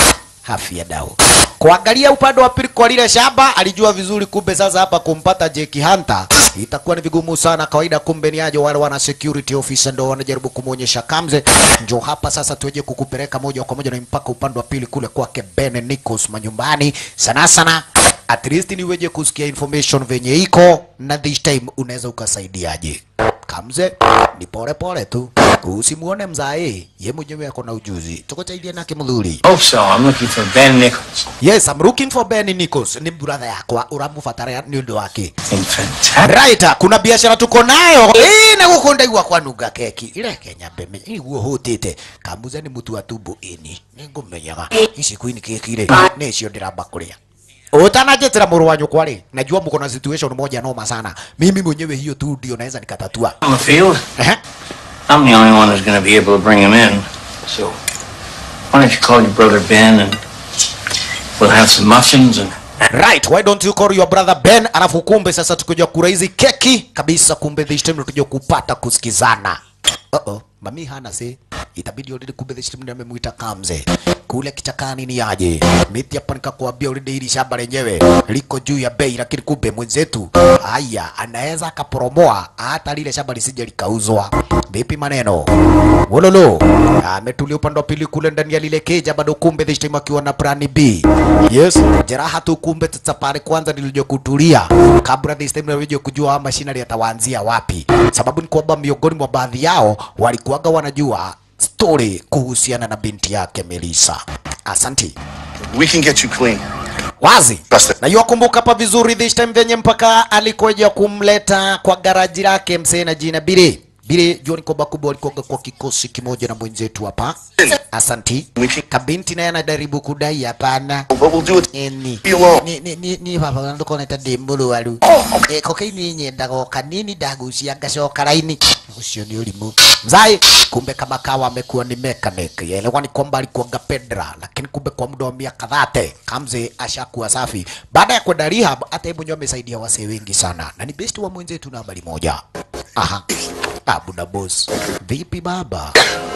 hafia dau kuangalia upande wa pili kwa lile shamba alijua vizuri kumbe sasa hapa kumpata Jeki Hunter itakuwa ni vigumu sana kawaida kumbe ni aje wale wana security officer ndo wanajaribu kumuonyesha kamze njo hapa sasa tuweje kukupeleka moja kwa moja na mpaka upande wa pili kule kwake Ben Nichols manyumbani sana sana at least niweje kusikia information venye iko na this time unaweza ukasaidiaje kamze ni pole pole tu usimuone mzae ye mwenyewe ako na ujuzi tukusaidia nake mdhuri Hope so. I'm looking for Ben Nichols. Yes, I'm looking for Ben Nichols. Ni brother yakwa uramubatara ni undu wake. In fantastic. Right, kuna biashara tuko nayo. Eh, na gukunda igwa kwa nunga keki. Ile Kenya beme. Iguo hutite. Kambuza ni mutu wa tumbo ini. Ningumenyaga. Ici queen keki ri. Ni cio ndiramba kuria. Utanajitira mũrũ wa nyũkwa rĩ, najua mko na situation moja noma sana. Mimi mwenyewe hiyo tu ndio naweza nikatatua. On the field, Ehe. I'm the only one who's going to be able to bring him in. So, why don't you call your brother Ben and we'll have some muffins and Right, why don't you call your brother Ben? Alafu kumbe sasa tukuja kura hizi keki kabisa, kumbe this time tukuja kupata kusikizana. Uh -oh, mami hana se itabidi already kumbe this time ndio amemuita Kamze kule kichakani ni aje miti hapa nikakwambia already hili shamba lenyewe liko juu ya bei, lakini kumbe mwenzetu haya anaweza akaporomoa hata lile shamba lisije likauzwa. Vipi maneno wololo? Ametulia upande wa pili kule ndani ya lile keja, bado kumbe this time akiwa na plan B. Yes, jeraha tu kumbe sasa pale kwanza nilija kutulia kabla this time nilija kujua ama machinery yatawaanzia wapi, sababu ni kwamba miongoni mwa baadhi yao walikuwaga wanajua story kuhusiana na binti yake Melissa. Asanti We can get you clean. wazi Basta. na yuakumbuka hapa vizuri this time venye mpaka alikuja kumleta kwa garaji lake msee na jina Bire Bire jua ni kwamba kubwa walikuwa kwa kikosi kimoja na mwenzetu hapa asanti kabinti naye anajaribu kudai hapana But we'll do it. Eni. Be alone. Ni ni ni ni baba ndo kona ta dembulu walu. Eh kokaini nyenda go kanini ndagucia ngacoka raini. Ucio ni ulimu. Mzai kumbe kama kawa amekuwa ni mechanic. Yaelewa ni kwamba alikuwa pedra lakini kumbe kwa muda wa miaka dhate Kamze ashakuwa safi. Baada ya kwenda rehab hata yeye mwenyewe amesaidia wasee wengi sana. Na ni best wa mwenzetu na habari moja. Aha. Abu na boss. Vipi baba?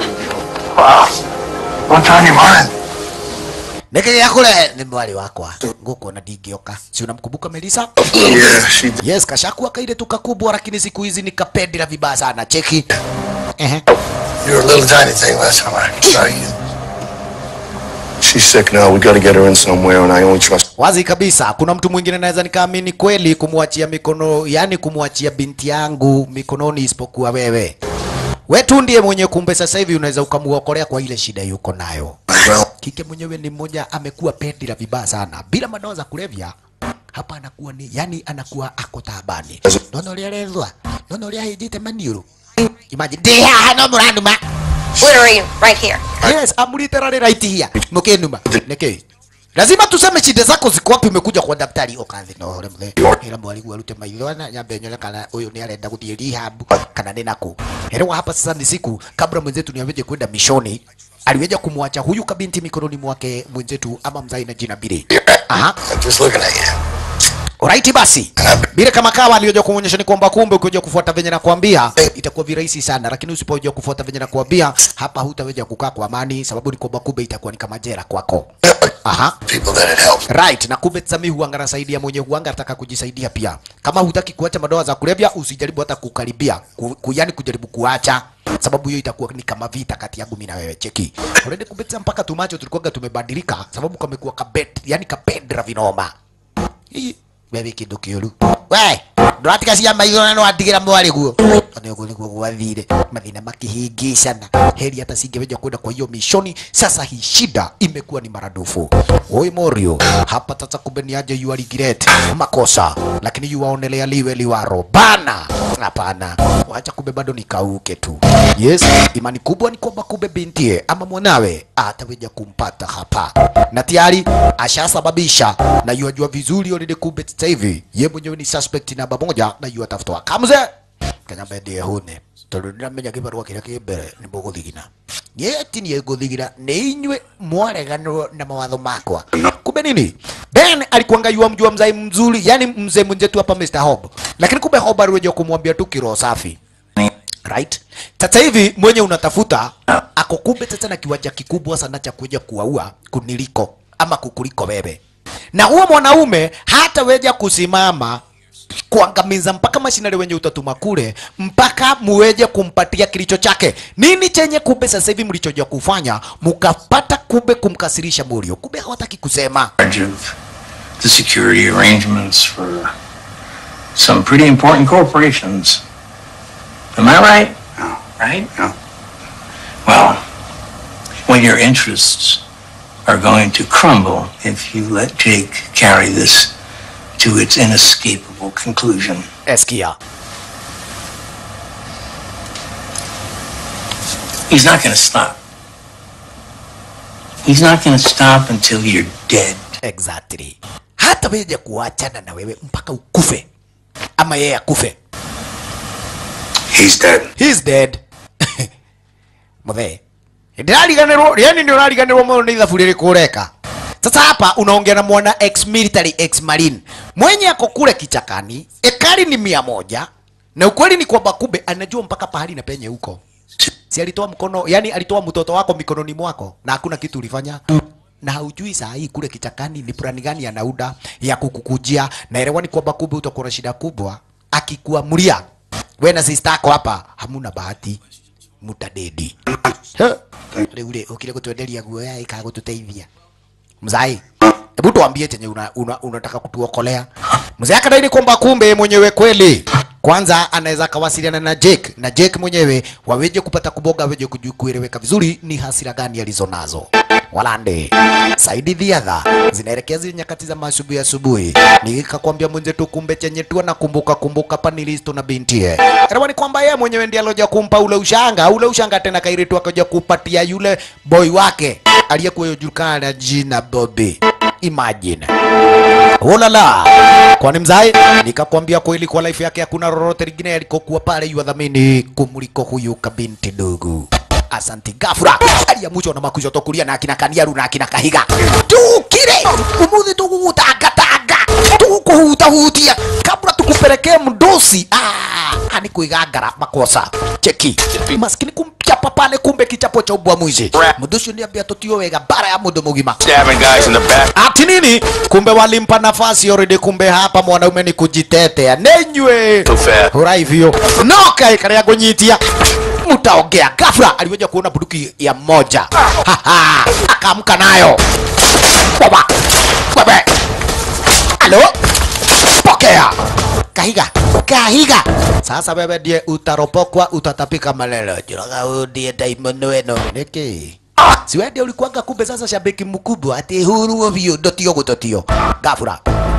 What's on your mind? Nikigia kule ni mwali wakwa. Nguko na digioka. Si unamkumbuka Melissa? Yeah, she did. Yes, kashakuwa kaile tu kakubwa, lakini siku hizi ni kapendela vibaya sana. Cheki. Ehe. You were a little tiny thing last time I saw you. She's sick now. We gotta get her in somewhere, and I only trust. Wazi kabisa, kuna mtu mwingine naweza nikaamini kweli kumwachia mikono, yani kumwachia binti yangu mikononi isipokuwa wewe. We tu ndiye mwenye kumbe sasa hivi unaweza ukamuokolea kwa ile shida yuko nayo. Well, Kike mwenyewe ni mmoja amekuwa pendila vibaya sana bila madawa za kulevya. Hapa anakuwa ni yani, anakuwa ako taabani. Nono lielezwa nono liahijite maniuru. Imagine deha no muranuma. Where are you? Right here. Yes, I'm literally right here. Mukenuma. Neke. Lazima tuseme shida zako ziko wapi umekuja kwa daktari okathi no ore mthe. Ila mwalimu arute maitho na nyambe nyole kana uyu ni arenda guthie rehab kana ni naku. Elewa hapa sasa ni siku kabla mwenzetu ni aweje kwenda mishoni. Aliweja kumwacha huyu kabinti mikononi mwake mwenzetu ama mzai na jina Bire. Aha. I'm just looking at you. Alright basi. Bile kama kawa aliyoja kuonyesha ni kwamba kumbe ukija kufuata venye nakwambia itakuwa virahisi sana, lakini usipoja kufuata venye nakwambia hapa hutaweza kukaa kwa amani, sababu ni kwamba kumbe itakuwa ni kama jera kwako. Aha. People that it helped. Right, na kumbe Sami huanga anasaidia mwenye huanga anataka kujisaidia pia. Kama hutaki kuacha madawa za kulevya, usijaribu hata kukaribia, ku, ku, yani kujaribu kuacha sababu hiyo itakuwa ni kama vita kati yangu mimi na wewe. Cheki. Already kumbe sasa mpaka tumacho tulikuwa tumebadilika sababu kamekuwa kabet, yani kapendra vinoma. Hii wewe kidu kiuru we ndåratiga cia maitho na nwatigä ra mwarä guo nä gå nä guo gwathire mathina makihingicana heri hata singeweja kwenda kwa hiyo mishoni sasa hii shida imekuwa ni maradufu oi morio hapa sasa kumbe ni aje you are regret makosa lakini you waonelea liwe liwaro bana hapana wacha kumbe bado nikauke tu yes imani kubwa ni kwamba kumbe bintie ama mwanawe ataweja kumpata hapa na tayari ashasababisha na yuajua vizuri already kumbe sasa hivi ye mwenyewe ni suspect namba moja na yu atafutwa kamze kanyambe ndiye hune tondu ndiramenya kibarua kiria ki mbere ni muguthigina niä ti niä ngå thigina nä inyuä mwareganwo na mawatho makwa kumbe nini ben alikuanga yua mjua mzai mzuri yani mzee mwenzetu hapa Mr. Hob lakini kumbe Hob aliweja kumwambia tu kiroho safi right sasa hivi mwenye unatafuta ako kumbe sasa na kiwanja kikubwa sana cha kuja kuwaua kuniliko ama kukuliko wewe na huo mwanaume hataweja kusimama kuangamiza mpaka mashinari wenye utatuma kule mpaka muweje kumpatia kilicho chake nini chenye kumbe sasa hivi mlichoja kufanya mukapata kumbe kumkasirisha Murio kumbe hawataki kusema charge of the security arrangements for some pretty important corporations. Am I right? No. Right? No. Well, when your interests are going to crumble if you let Jake carry this to its inescapable conclusion. eskia He's not going to stop. He's not going to stop until you're dead. exactly hata weje kuachana na wewe mpaka ukufe ama yeye akufe He's dead. he's dead muthe ndirariganirwo yani ndio urariganirwo muno ni ithabu riri kureka sasa hapa unaongea na mwana ex military ex marine mwenye ako kule kichakani ekari ni mia moja na ukweli ni kwamba kumbe anajua mpaka pahali na penye huko si alitoa mkono yani alitoa mtoto wako mikononi mwako na hakuna kitu ulifanya na haujui saa hii kule kichakani ni plani gani anauda ya kukukujia naelewa ni kwamba kumbe utakuwa na shida kubwa akikuamulia we na sister yako hapa hamuna bahati mutadedi riu ri ukire gutwenderia guoya ikaga gututeithia mzai hebu tuambie chenye una, una, unataka kutuokolea mzee akadai ni kwamba kumbe mwenyewe kweli kwanza anaweza akawasiliana na Jake na Jake mwenyewe waweje kupata kuboga weje kuju- kueleweka vizuri ni hasira gani alizonazo walande saidi dhiadha zinaelekea zile nyakati za masubuhi asubuhi nikakwambia mwenzetu kumbe chenye tu anakumbuka kumbuka panilisto na bintie elewa ni kwamba yeye mwenyewe ndiye aloja kumpa ule ushanga ule ushanga tena kairitu akaja kupatia yule boy wake aliyekuwa yojulikana na jina Bobby imagine Ulala. Kwani mzai nikakwambia kweli kwa life yake hakuna lolote lingine alikokuwa pale yuadhamini kumuliko huyu kabinti dogo. Asanti gafura aliamuchwa na makuzo tokulia na akina Kaniaru na akina Kahiga tukire umuthi tugugutangatanga tukuhutahutia kabla tukupelekee mdosi ah, ani kuigangara makosa cheki maskini kumchapa pale kumbe kichapo cha ubwa mwizi mdosi niambia tutio wega bara ya mundu mugima Stabbing guys in the back. ati nini kumbe walimpa nafasi already kumbe hapa mwanaume ni kujitetea nenywe Too fast. hura hivyo noka ikaria kunyitia mutaongea gafra aliweja kuona bunduki ya mmoja Haha, akaamka nayo baba baba alo pokea kahiga kahiga sasa wewe ndiye utaropokwa utatapika malelo jiraga huyu ndiye daimono weno niki si wewe ndiye ulikuwanga kumbe sasa shabiki mkubwa ati huru ovyo dotio gutotio gafura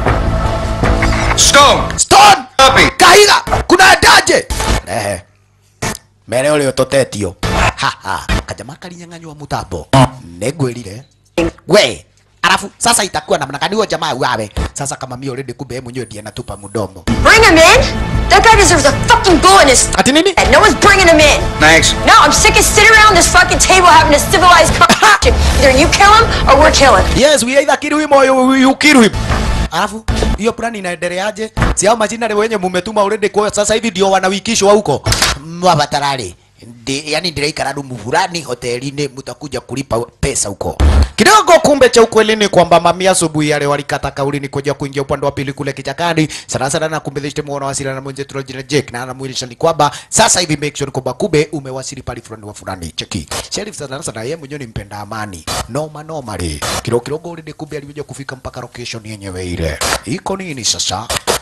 Stone! stone Copy! kahiga kuna daje ehe mere ule utotetio haha kajama kalinyang'anywa mutambo negwirire we alafu sasa itakuwa namna gani huyo jamaa wawe sasa kama mimi already kumbe yeye mwenyewe ndiye anatupa mdomo Bring him in? That guy deserves a fucking bullet in his ati nini head. No one's bringing him in. Thanks. No, I'm sick of sitting around this fucking table having a civilized conversation. Either you kill him or we're killing him. yes we either kill him or you, you kill him alafu hiyo plani inaendeleaje si hao majina ni wenye mumetuma already kwa sasa hivi ndio wanawikishwa huko mwabatarari Ndi, yani ndiraikara rumu fulani hotelini mutakuja kulipa pesa huko kidogo kumbe cha ukweli ni kwamba mami asubuhi yale walikata kauli ni kuja kuingia upande wa pili kule kichakani sana sana na kumbe dhishte muona wasiliana na mwenzetu wa jina Jake na anamuilisha ni kwamba sasa hivi make sure kwamba kumbe umewasili pale fulani wa fulani cheki sheriff sana sana yeye mwenyewe ni mpenda amani noma normally kilo kidogo already kumbe alikuja kufika mpaka location yenyewe ile iko nini sasa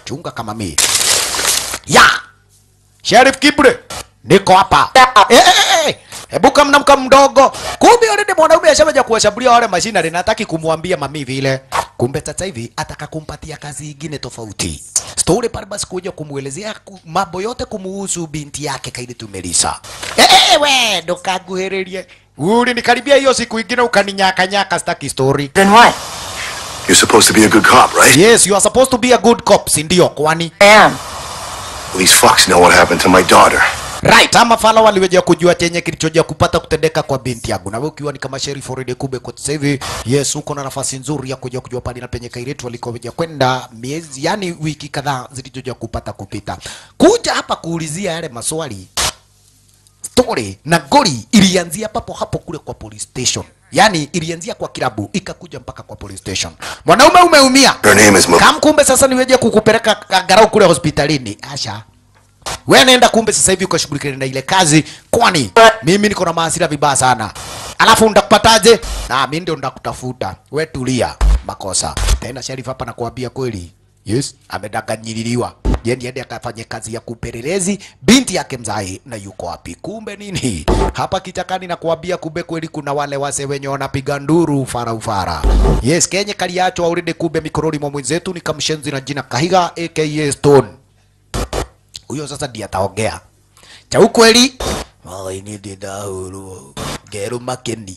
chunga kama mi ya Sheriff Kibre niko hapa eh, eh, eh, eh. Hebu kama mnamka mdogo, kumbe already mwanaume ashawaja kuwashambulia wale mashinari, nataki kumwambia mami vile. Kumbe sasa hivi ataka kumpatia kazi ingine tofauti. Story pale basi kuja kumwelezea ku- mambo yote kumuhusu binti yake Kaidi Tumelisa. Eh, eh, eh, we ndokaguhĩrĩrie uri nikaribia hiyo siku ingine ukaninyaka nyaka staki story. Then what? You're supposed to be a good cop, right? Yes, you are supposed to be a good cop, si ndio? Kwani I am. Well, these fucks know what happened to my daughter. Right, ama fala waliweja kujua chenye kilichoja kupata kutendeka kwa binti yangu, na wewe ukiwa ni kama sheriff already kube kwa sasa hivi, yes, uko na nafasi nzuri ya kuja kujua pale na penye kairetu walikoja kwenda miezi, yani wiki kadhaa zilizoja kupata kupita, kuja hapa kuulizia yale maswali story na gori ilianzia papo hapo kule kwa police station, yani ilianzia kwa kilabu ikakuja mpaka kwa police station. Mwanaume umeumia, Her name is Mo. kam kumbe sasa niweje kukupeleka garau kule hospitalini. Asha, wewe nenda kumbe sasa hivi ukashughulikana na ile kazi, kwani mimi niko na maasira vibaya sana. Alafu ndakupataje? Na mimi ndio ndakutafuta. We tulia, makosa tena. Sheriff hapa nakuambia kweli, yes, amedanganyiliwa. Je, ndiende akafanye kazi ya kupelelezi binti yake mzai na yuko wapi? Kumbe nini hapa kichakani, na kuambia kumbe kweli kuna wale wase wenye wanapiga nduru ufara ufara. Yes, kenye kaliachwa already kumbe mikoroni mwa mwenzetu ni kamshenzi na jina Kahiga aka Stone huyo sasa ndiye ataongea cha ukweli. Maini ndindahurwo ngeru makeni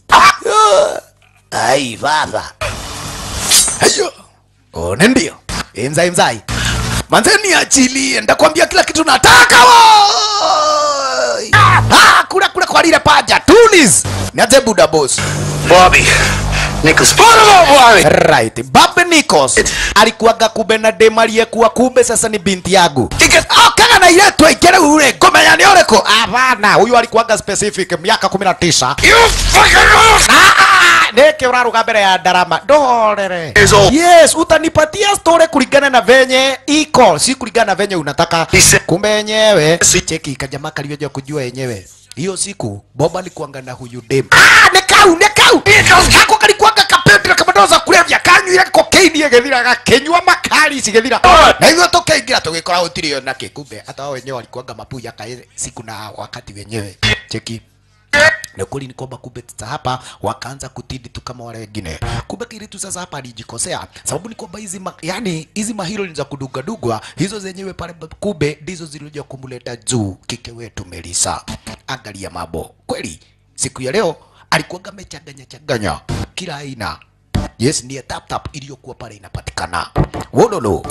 ai baba hayo one ndio imzai mzai manzeni achilie, ndakwambia kila kitu nataka woi. Ah, kula kula kwa lile paja tulis niaje buda boss Bobby. Nichols. Bobby! Right. Babe Nikos alikuwaga kumbe na dem aliyekuwa kumbe sasa ni binti yangu. Oh, kaga na ile tu ikere ule ngomenya ni ureko. Hapana, huyu alikuwaga specific miaka 19. You fucking Ah, neke uraruga mbere ya ndarama ndorere Years old. yes utanipatia story kulingana na venye iko si kulingana na venye unataka He said- kumbe yenyewe Si- cheki kajamaa kalivyoja kujua yenyewe hiyo siku boba alikuanga na huyu dem ah nekau nekau kako kalikuanga kapendera kamadoza kulevya kanywire kokaini egethira gakenyua makali cigethira na hivyo tukaingira tugikora gutirio nake kumbe hata wao wenyewe walikuanga mapuya kae siku na wakati wenyewe cheki na kweli ni kwamba kumbe sasa hapa wakaanza kutidi tu kama wale wengine. Kumbe Kiritu sasa hapa alijikosea, sababu ni kwamba hizi ma, yani hizi mahiro ni za kudugadugwa hizo zenyewe pale, kumbe ndizo zilikuja kumleta juu kike wetu Melisa. Angalia mambo kweli, siku ya leo alikuwa amechanganya changanya kila aina. Yes, ndiye tap tap iliyokuwa pale inapatikana. Wololo.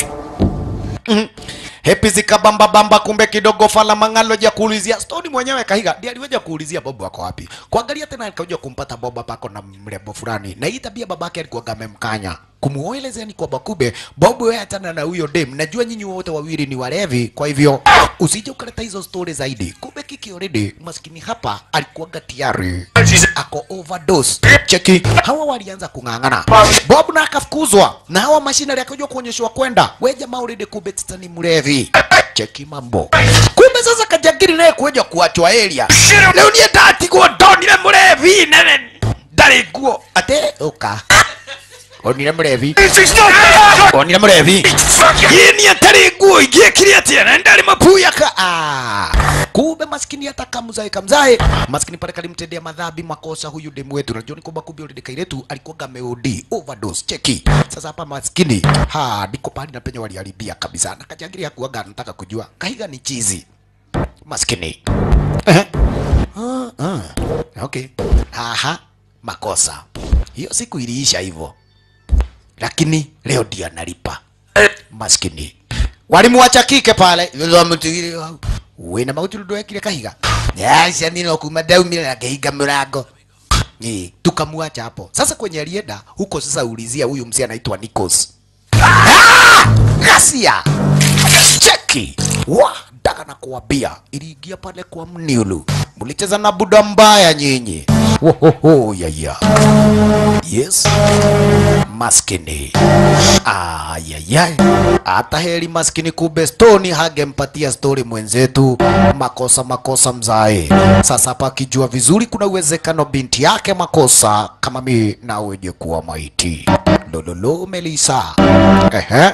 Hepi zikabamba bamba, kumbe kidogo fala mangalo ja kuulizia stori mwenyewe Kahiga ndiye aliweja kuulizia Bobo wako wapi. Kuangalia tena alikuja kumpata Bobo pako na mrembo fulani, na hii tabia babake alikuwa amemkanya kumuelezea ni kwamba kumbe Bobo wewe achana na huyo dem, najua nyinyi wote wawili ni walevi, kwa hivyo usije ukaleta hizo stori zaidi. Kumbe kiki already maskini hapa alikuwa tayari ako overdose. Cheki, hawa walianza kung'ang'ana, Bob na akafukuzwa na hawa mashinari akaja kuonyeshwa kwenda, we jamaa already kumbe sasa ni mlevi. Cheki mambo, kumbe sasa kajagiri naye kuja kuachwa area leo niye ndatigwo ndonire mlevi nene ndarĩ nguo ate ũka onire mlevi onire mlevi yini atarĩ nguo ingĩekire atĩa na ndarĩ mapuya ka ah. kumbe maskini hata kamzae kamzae maskini pale kalimtendea madhambi makosa huyu demu wetu najua ni kwamba kumbe yule kairetu alikuwa gameodi overdose cheki sasa hapa maskini ha ndiko pale na penye waliharibia kabisa na kajangiri hakuwaga anataka kujua kahiga ni chizi maskini Ehe. Ah, ah. Okay. Aha, makosa. Hiyo siku iliisha hivyo, lakini leo ndio analipa maskini. Walimwacha kike pale, wamtigire wao. Wina mauti ndo ekire kahiga. Yasha nino kuma daumira na kahiga mlango. Ni tukamwacha hapo. Sasa kwenye alienda huko sasa ulizia huyu mzee anaitwa Nikos. Ah! Ghasia. Cheki. Wa daga na kuambia iliingia pale kwa mniulu. Mlicheza na buda mbaya nyinyi. Wohoho yaya. Yes. Maskini. Ayayay. Hata heri maskini kumbe Stoni hangempatia stori mwenzetu. Makosa makosa mzae. Sasa hapa akijua vizuri kuna uwezekano binti yake makosa kama mi na weje kuwa maiti. lololo melisa ehe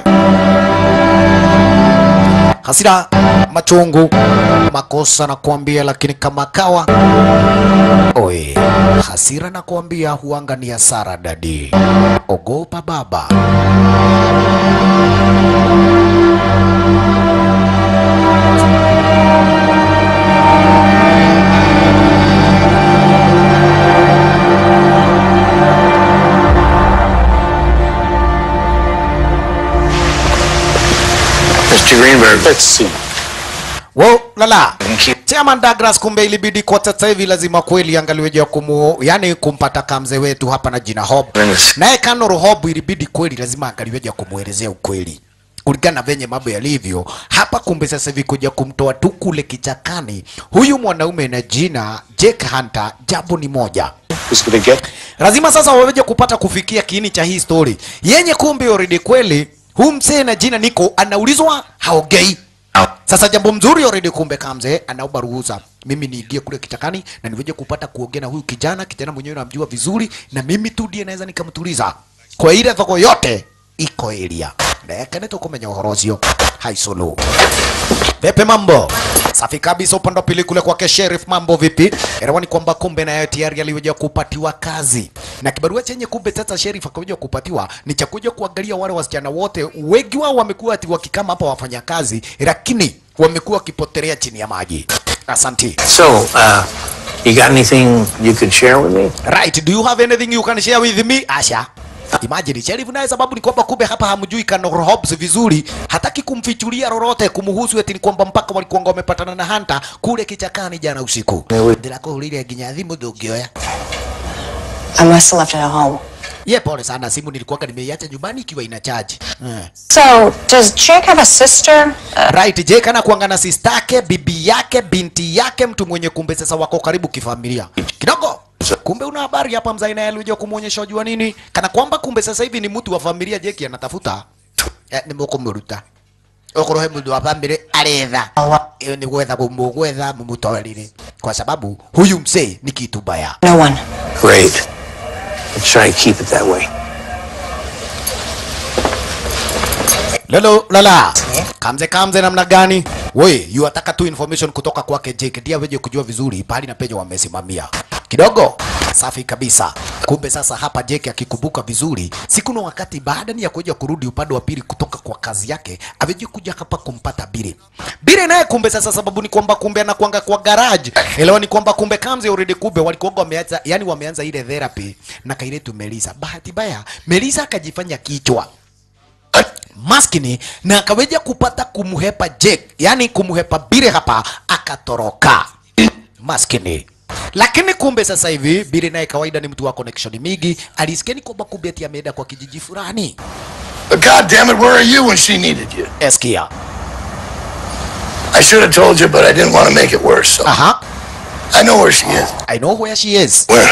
hasira machungu makosa na kuambia lakini kama kawa oe hasira na kuambia huanga ni hasara dadi ogopa baba Mr. Greenberg. Let's see. wo lala Chairman Douglas, kumbe ilibidi kwa sasa hivi lazima kweli angaliweja kumu, yani kumpata kamze wetu hapa na jina Hob. Naye Kanoro Hob ilibidi kweli lazima angaliweja kumwelezea ukweli kulingana na venye mambo yalivyo hapa. Kumbe sasa hivi kuja kumtoa tu kule kichakani huyu mwanaume na jina Jake Hunter, jambo ni moja Who's gonna get? lazima sasa waweje kupata kufikia kiini cha hii story yenye kumbe already kweli huu mzee na jina Niko anaulizwa haogei sasa jambo mzuri already kumbe kamze anaomba ruhusa mimi niingie kule kitakani na niweje kupata kuongea na huyu kijana kijana mwenyewe namjua vizuri na mimi tu ndiye naweza nikamtuliza kwa ile thoko yote iko area ndayakanete kumenya uhoro ucio haisolo Pepe mambo safi kabisa, upande wa pili kule kwake sheriff, mambo vipi? Elewa ni kwamba kumbe naye tayari aliweza kupatiwa kazi na kibarua chenye kumbe sasa sheriff akakuja kupatiwa ni cha kuja kuangalia wale wasichana wote, wengi wao wamekuwa ati wakikama hapa wafanya kazi, lakini wamekuwa wakipotelea chini ya maji. Asanti. So, uh, you got anything you could share with me? Right, do you have anything you can share with me? Asha. Imagine sheriff naye sababu ni kwamba kumbe hapa hamjui Kanor Hobbs vizuri, hataki kumfichulia lolote kumhusu, eti ni kwamba mpaka walikuwa wamepatana na Hunter kule kichakani jana usiku. Ndilako ulile ginya thimu ndungioya. I must have left it at home. Ye, pole sana, simu nilikuwa nimeiacha nyumbani ikiwa ina charge. Eh. So, does Jake have a sister? Uh, Right, Jake anakuanga na sister yake, bibi yake, binti yake, mtu mwenye kumbe sasa wako karibu kifamilia kidogo. Kumbe una habari hapa mzai naye alikuja kumuonyesha jua nini, kana kwamba kumbe sasa hivi ni mtu wa familia Jake anatafuta eh, ni mukumuruta okorohe mundu wa family aretha iyo ni gwetha kumugwetha mumutwarire kwa sababu huyu mzee ni kitu baya. no one. Great. Let's try to keep it that way. Lolo lala. Kamze kamze namna gani? We, yu ataka tu information kutoka kwake Jake ndiye aweje kujua vizuri pahali na penye wamesimamia. Kidogo safi kabisa. Kumbe sasa hapa Jake akikumbuka vizuri, siku na wakati baada ni ya kuja kurudi upande wa pili kutoka kwa kazi yake, aweje kuja hapa kumpata Bire. Bire naye kumbe sasa sababu ni kwamba kumbe anakuanga kwa garage. Elewa ni kwamba kumbe Kamze already kumbe walikuwa wameanza yani wameanza ile therapy na kailetu Melisa. Bahati baya Melisa akajifanya kichwa maskini na akaweja kupata kumhepa Jake, yani kumhepa Bire hapa akatoroka maskini. Lakini kumbe sasa hivi Bire naye kawaida ni mtu wa connection mingi, alisikia ni kwamba kumbe ati ameenda kwa kijiji fulani. But God damn it, where are you when she needed you? Eskia. I should have told you, but I didn't want to make it worse. So Aha, I know where she is. I know where she is. Where?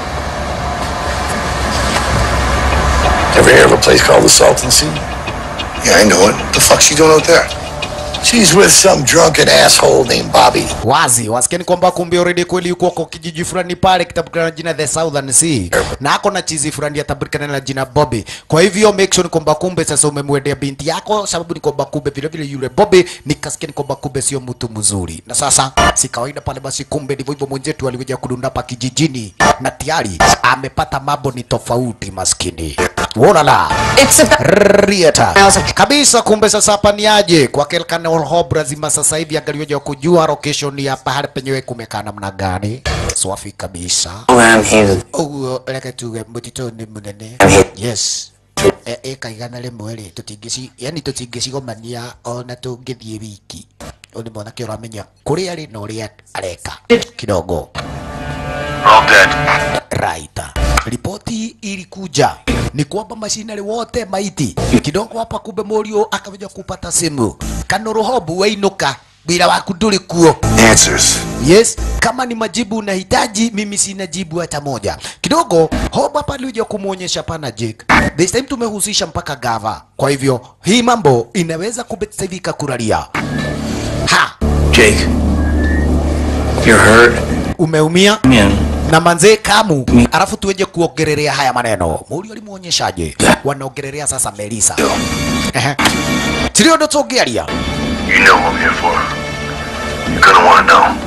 Ever hear of a place called the Salton Sea? Yeah, I know it. The fuck's she doing out there? She's with some drunken asshole named Bobby. Wazi wasikia ni kwamba kumbe already kweli yuko kwa kijiji fulani pale kitabukana na jina The Southern Sea na ako na chizi fulani yatabukana na jina Bobby. Kwa hivyo make sure ni kwamba kumbe sasa umemwendea binti yako, sababu ni kwamba kumbe vile vile yule Bobby nikasikia ni kwamba kumbe sio mtu mzuri, na sasa si kawaida pale. Basi kumbe ndivyo hivyo, mwenzetu alikuja kudunda hapa kijijini na tayari amepata mambo ni tofauti, maskini wolala It's about Rieta. Kabisa kumbe sasa hapa ni aje kwa Kelkan Hob lazima sasa hivi angaliweja kujua location ya pahali penyewe kumekaa namna gani. Swafi kabisa. I'm here. Uguo reke tuge mutito ni munene. Yes. E, e kaigana rimwe ri tutingĩci yani tũtingĩcigomania ona tũngĩthiĩ wiki ũnĩ mwanake ũramenya kũrĩa arĩ na ũrĩa areka kidogo All dead. right. Ripoti ilikuja ni kwamba mashinari wote maiti kidogo hapa, kumbe Morio akaweja kupata simu Kanoro Hobu wainuka bila waku ndũrĩ kuo. Answers. Yes, kama ni majibu unahitaji, mimi sina jibu hata moja. Kidogo Hobu hapa alikuja kumuonyesha pana Jake. This time tumehusisha mpaka gava, kwa hivyo hii mambo inaweza kubetsaidika kuralia. Ha, Jake, you're hurt. umeumia? Come in. na manze kamu alafu tueje kuongelelea haya maneno muri alimuonyeshaje wanaongelelea sasa melisa Ehe. tilio ndo tũngĩaria You know what I'm here for. You're gonna want to know.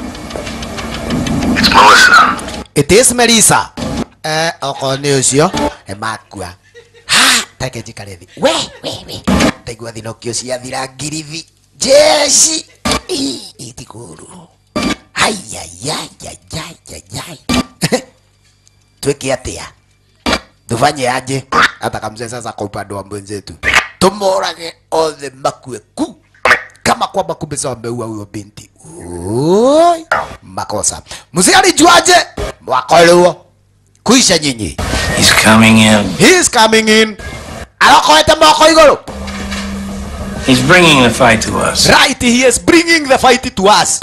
It's Melissa. it is melisa eh okorwo nĩ ũcio emakua ha take njikare thĩ we we we ndaigua thinokio ciathira ngirithi jeci Ii, itikũru ayayayayayayay twĩke atĩa tufanye aje hata kamzee sasa kwa upande wa mwenzetu tumorage othe makue ku kama kwamba kumbe sasa wameua huyo binti Oi, makosa mzee alijuaje mwakolewa kuisha nyinyi He's coming in. he is coming in alokoete moko iguru He's bringing the fight to us. right he is bringing the fight to us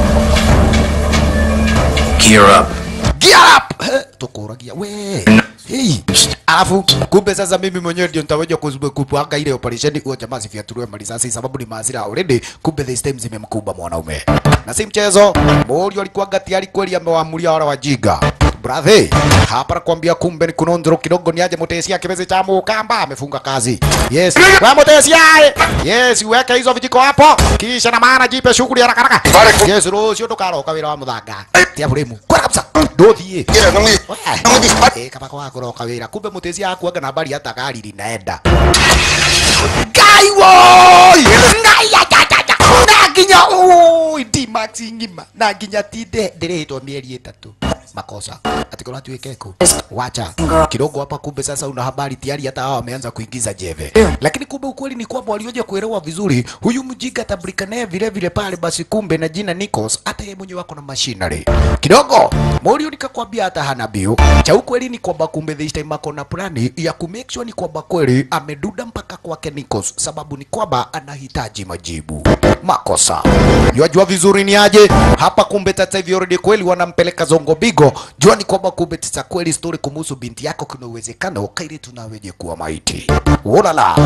Gear up. gear up Eh, tukuragia we Hey. Alafu kumbe sasa mimi mwenyewe ndio nitaweja kuzube kupanga ile operation huo jamaa sifiatuliwe marisasi sababu ni maasira already. Kumbe this time zimemkumba mwanaume na si mchezo. Mori alikuwa tayari kweli amewaamulia wale wajiga Brother, hapa nakwambia kumbe ni kunondro kidogo ni aje mutesia kibezi cha mukamba amefunga kazi. Yes. Wa mutesia. Yes, uweke hizo vijiko hapo. Kisha na maana jipe shughuli haraka haraka. Yes, rucio ndukaroka wira wa muthanga. Tia buremu. Kwa kabisa. Ndothie. Yeah, don't leave. Don't leave this Eh, kama kwa kuroka wira kumbe mutezi akuaga na habari hata gari linaenda ngai woi ngai ya ya ya ya na nginya oi di max ngima na nginya tinde ndiritwo mieri itatu makosa ati kuna tuweke ku wacha kidogo hapa kumbe sasa una habari tayari hata hao wameanza kuingiza jeve lakini kumbe ukweli ni kwamba walioja kuelewa vizuri huyu mjinga tabulika naye vile vile pale basi kumbe na jina Nikos hata yeye mwenyewe wako na machinery kidogo Morio nikakwambia hata hana bio cha ukweli ni kwamba kumbe this time ako na plani ya ku make sure ni kwamba kweli ameduda mpaka kwake Nikos sababu ni kwamba anahitaji majibu makosa yajua vizuri ni aje hapa kumbe tata hivi already kweli wanampeleka zongo bigo jua ni kwamba kumbe tata kweli story kumuhusu binti yako kuna uwezekano kaili tunaweje kuwa maiti ulala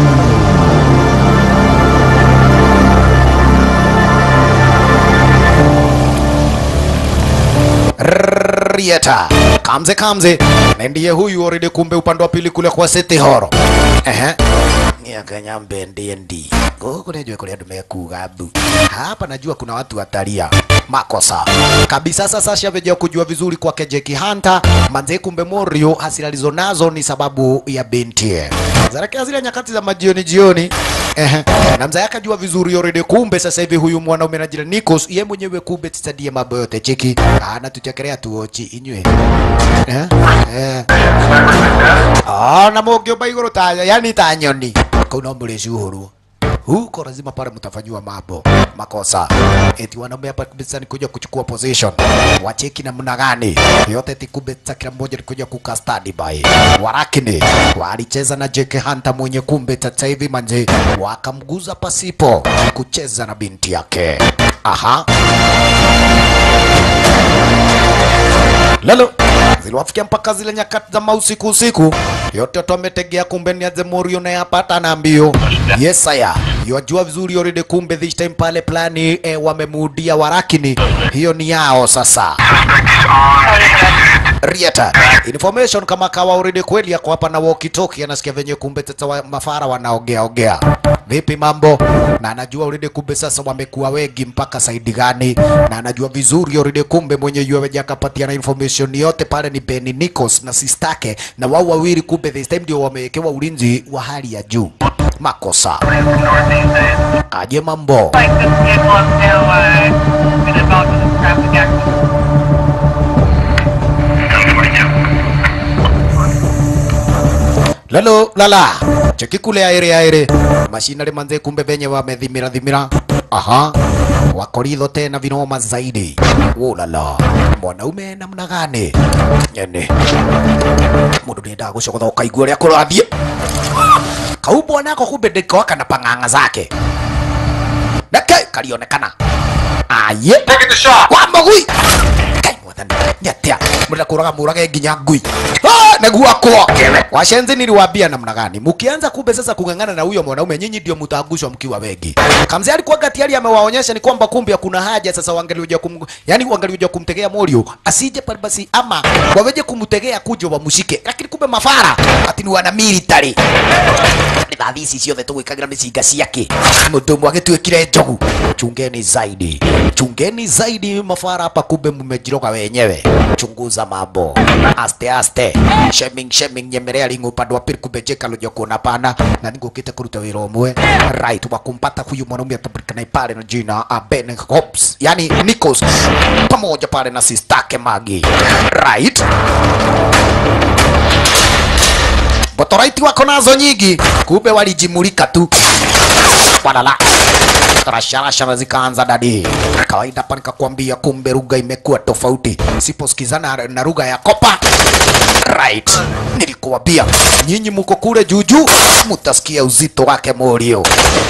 Rieta kamze kamze na ndiye huyu already kumbe upande wa pili kule kwa City Hall ehe niakanya mbende ndi guku nejwe kule andu mekuga mbu hapa najua kuna watu watalia makosa kabisa sasa shaveja kujua vizuri kwake Jackie Hunter manze kumbe Morio hasira alizonazo ni sababu ya binti zarekea zile nyakati za majioni jioni Ehe. na mzee akajua vizuri already kumbe sasa hivi huyu mwanaume na jina Nikos ye mwenyewe kumbe tisadie mambo yote cheki anatuchekelea tuochi inywe eh eh ah na mogyo baigoro ta yani ta nyoni kuna mlezi uhuru huko lazima pale mtafanyiwa mambo makosa eti wanaume hapa kabisa ni kuja kuchukua position wacheki namna gani yote eti kumbe sasa kila mmoja ni kuja kuka study by warakini walicheza na Jake Hunter mwenye kumbe sasa hivi manje wakamguza pasipo kucheza na binti yake aha lalo ziliwafikia mpaka zile nyakati za mausiku usiku, yote watu wametegea, kumbe ni aze Morio na yapata na mbio. Yes aya, yajua vizuri already, kumbe this time pale plani eh, wamemuudia warakini, hiyo ni yao sasa. Rieta information kama kawa already kweli yako hapa na walkie talkie, anasikia venye kumbe tata wa mafara wanaogea ogea. Vipi mambo? Na anajua already kumbe sasa wamekuwa wengi mpaka saidi gani, na anajua vizuri already kumbe mwenye yule weja akapatia na information yote pale ni Benny Nichols na sistake, na wao wawili kumbe this time ndio wamewekewa ulinzi wa hali ya juu. Makosa aje mambo like this vehicle is still uh, been involved in this traffic accident. lalo lala cheki kule aire aire mashinari manze kumbe venye wamedhimira dhimira aha wakoridho tena vinoma zaidi ulala mwanaume namna gani nyene mundu niendaga gucogotha ukaigua uria kurathie kau bwanako kumbe ndikoaka na pang'ang'a zake nake karionekana aye kwa mogui kai mwathani nĩ atĩa mũrenda kũraga mũrage nginya ngui Ah, nĩguo akwa washenzi niliwaambia namna gani mkianza kumbe sasa kung'ang'ana na huyo mwanaume nyinyi ndio mtaangushwa mkiwa wengi kamzi alikuwa gatiari amewaonyesha ni kwamba kumbe kuna haja sasa wangelioja kum yani wangelioja kumtegea morio asije pale basi ama waweje kumtegea kujo wamshike lakini kumbe mafara ati ni wana military rithathi ici ciothe tũgwĩkagĩra mĩcinga ciake mũndũ ũmwe agĩtuĩkire njogu chungeni zaidi chungeni zaidi mafara hapa kumbe mmejiroga wenyewe chunguza mambo aste aste shaming shaming nyemelea lingo upande wa pili kumbe jeka loja kuona pana na ningukite kuruta wira umwe right wa kumpata huyu mwanaume atapatikana pale na jina uh, Ben Hobbs yani Nichols pamoja pale na sistake Magi right Botoraiti wako nazo nyingi, kumbe walijimulika tu walala rasharashara zikaanza dadi. Kawaida hapa nikakwambia, kumbe lugha imekuwa tofauti, siposikizana na lugha ya kopa right. Nilikuambia nyinyi muko kule juujuu, mutasikia uzito wake morio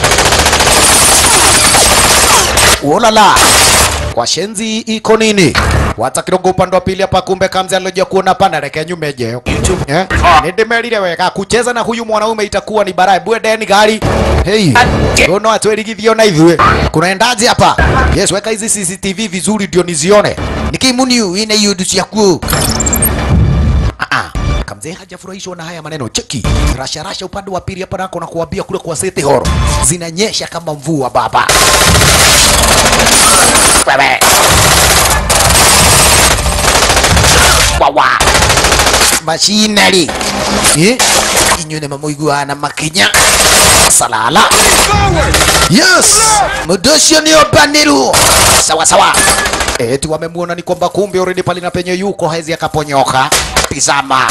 Ulala. Washenzi iko nini? Wata kidogo upande wa pili hapa kumbe kamzi aloja kuona pana reke nyumeje. Eh? Nindemerire wega kucheza na huyu mwanaume itakuwa ni barai bwendeni gari. Hey. Uno atwerigithio na ithue. Kunaendaje hapa? Yes, weka hizi CCTV vizuri ndio nizione. Nikimuniu ine yudu ciaku. Ah ah. Kamzee hajafurahishwa na haya maneno. Cheki rasha rasha upande wa pili hapa nako na kuambia kule kwa City Hall zinanyesha kama mvua baba. Wewe. Wawa. Machinery. Eh? Inyune mamuiguana makinya. Salala. Yes. Mudosho ni opaniru. Sawa sawa. Eti wamemuona ni kwamba kumbe already pale na penye yuko hezi akaponyoka. Tizama.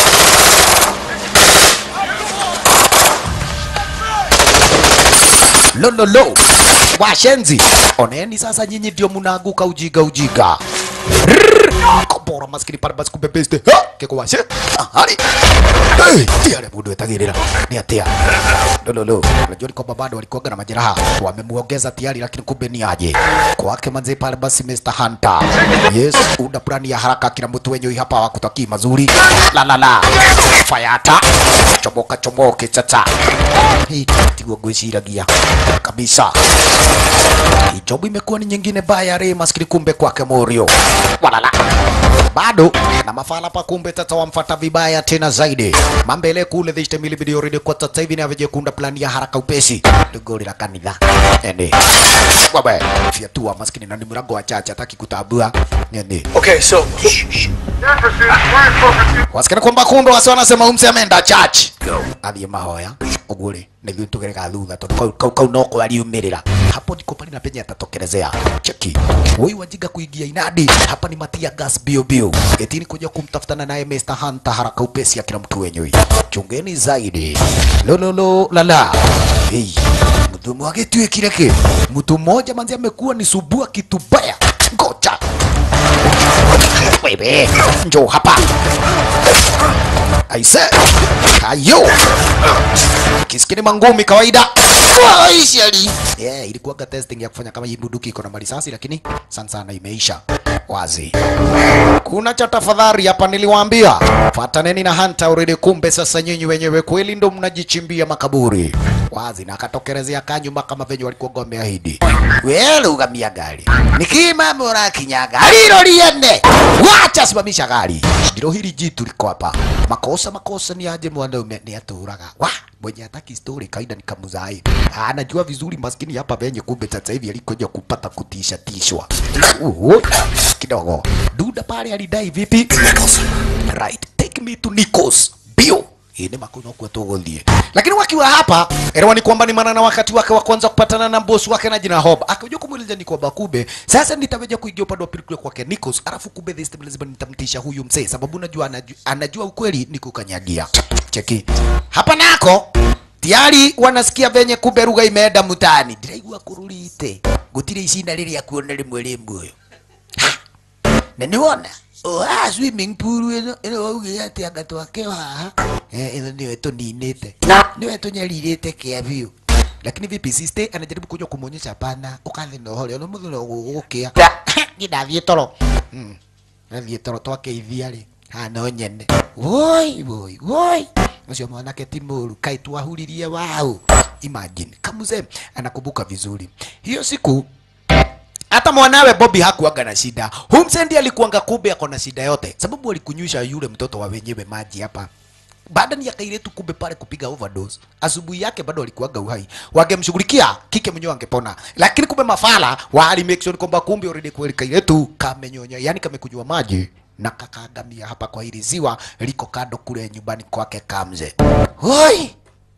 Lo lo lo. Washenzi. Oneni sasa nyinyi ndio mnaanguka ujiga ujiga. Rrrr. Kobora maskini pale basi kumbe beste. Ha! Keko washe. Ahari. Hey, tiare mundu etagirira. Ni atia. Lo lo lo. Unajua ni kwamba bado walikuwa na majeraha. Wamemuongeza tiari lakini kumbe ni aje. Kwake manze pale basi Mr. Hunter. Yes, una plani ya haraka kila mtu wenyewe hapa wakutaki mazuri. La la la. Fayata. Chomoka chomoke chacha. Hii tigwa gwiciragia kabisa. Ijobu imekuwa ni nyingine baya re maskini kumbe kwake Morio. Walala. Bado na mafala pa kumbe tata wamfata vibaya tena zaidi. Mambele kule dhishte mili video rede kwa tata hivi na veje kunda plani ya haraka upesi. Dugori la kanitha. Ende. Wabe. Fiatua maskini na ni murago wa chacha hataki kutabua. Ende. Okay, so Wasikana kwamba kumbe wasi wanasema umse ameenda church. Athiĩ mahoya ũguo-rĩ nĩguo tũgerega thutha tondũ kau kau kau no kwariumĩrĩra hapo ndiko pale na penye atatokelezea cheki huyu wajinga kuingia inadi hapa ni matia gas bio bio getini kuja kumtafutana naye Mr. Hunter haraka upesi ya kila mtu wenyewe chungeni zaidi lololo lala hey mtu mwage tuikire ki mtu mmoja manzi amekuwa ni subua kitu baya ngoja wewe njoo hapa aise hayo kisikini mangumi kawaida Waishali. Yeah, ilikuwaga testing ya kufanya kama hii bunduki iko na marisasi lakini sana sana imeisha wazi. Kuna cha tafadhali hapa niliwaambia, fataneni na Hunter already. Kumbe sasa nyinyi wenyewe kweli ndo mnajichimbia makaburi wazi, na akatokelezea kanyuma kama venye walikuwa wameahidi. Wewe ugamia gari nikima mora kinyaga alilo liende, wacha simamisha gari. Ndilo hili jitu liko hapa. Makosa makosa ni aje mwanaume ni aturaga wa mwenye hataki story kaida ni kamuzai. Anajua vizuri maskini hapa venye kumbe sasa hivi alikuja kupata kutisha tishwa. Uhu, kidogo. Duda pale alidai vipi? Right, take me to Nikos. Bio. Hii ni makuno kwa tugothie. Lakini wakiwa hapa, elewa ni kwamba ni maana na wakati wake wa kwanza kupatana na boss wake na jina Hob. Akaja kumweleza ni kwamba kumbe sasa nitaweja kuingia upande wa pili kule kwake Nikos, alafu kumbe this time lazima nitamtisha huyu mzee sababu najua anajua, anajua ukweli ni kukanyagia. Cheki. Hapa nako tiari wanasikia venye kumbe lugha imeenda mutani. Ndiraigua kurulite. Gutire icinda riria kuona rimwe rimwe uyu. Na niwona oha swimming pool ino ino waugire ati anga twake haha eh ino niwe tuninite niwe tunyaririte kia biu lakini vipi siste anajaribu kuja kumuonyesha pana ukathi na uhore ono muthu no gugukia ngindathiĩ toro Hmm. nathiĩ toro twake ithia rĩ hano nyene woi woi woi ucio mwanake ti mũru kai twahuririe wao imagine kamuze anakumbuka vizuri hiyo siku hata mwanawe Bobby hakuanga na shida. Humsendi alikuanga kumbe ako na shida yote, sababu alikunywisha yule mtoto wa wenyewe maji hapa baada ni akailetu kumbe pale kupiga overdose. Asubuhi yake bado alikuwaga uhai, wangemshughulikia kike mwenyewe angepona, lakini kumbe mafala wali make sure kwamba kumbe already kweli kailetu kamenyonya, yani kamekunywa maji na kakaangamia hapa kwa hili ziwa liko kando kule nyumbani kwake Kamze. Hoi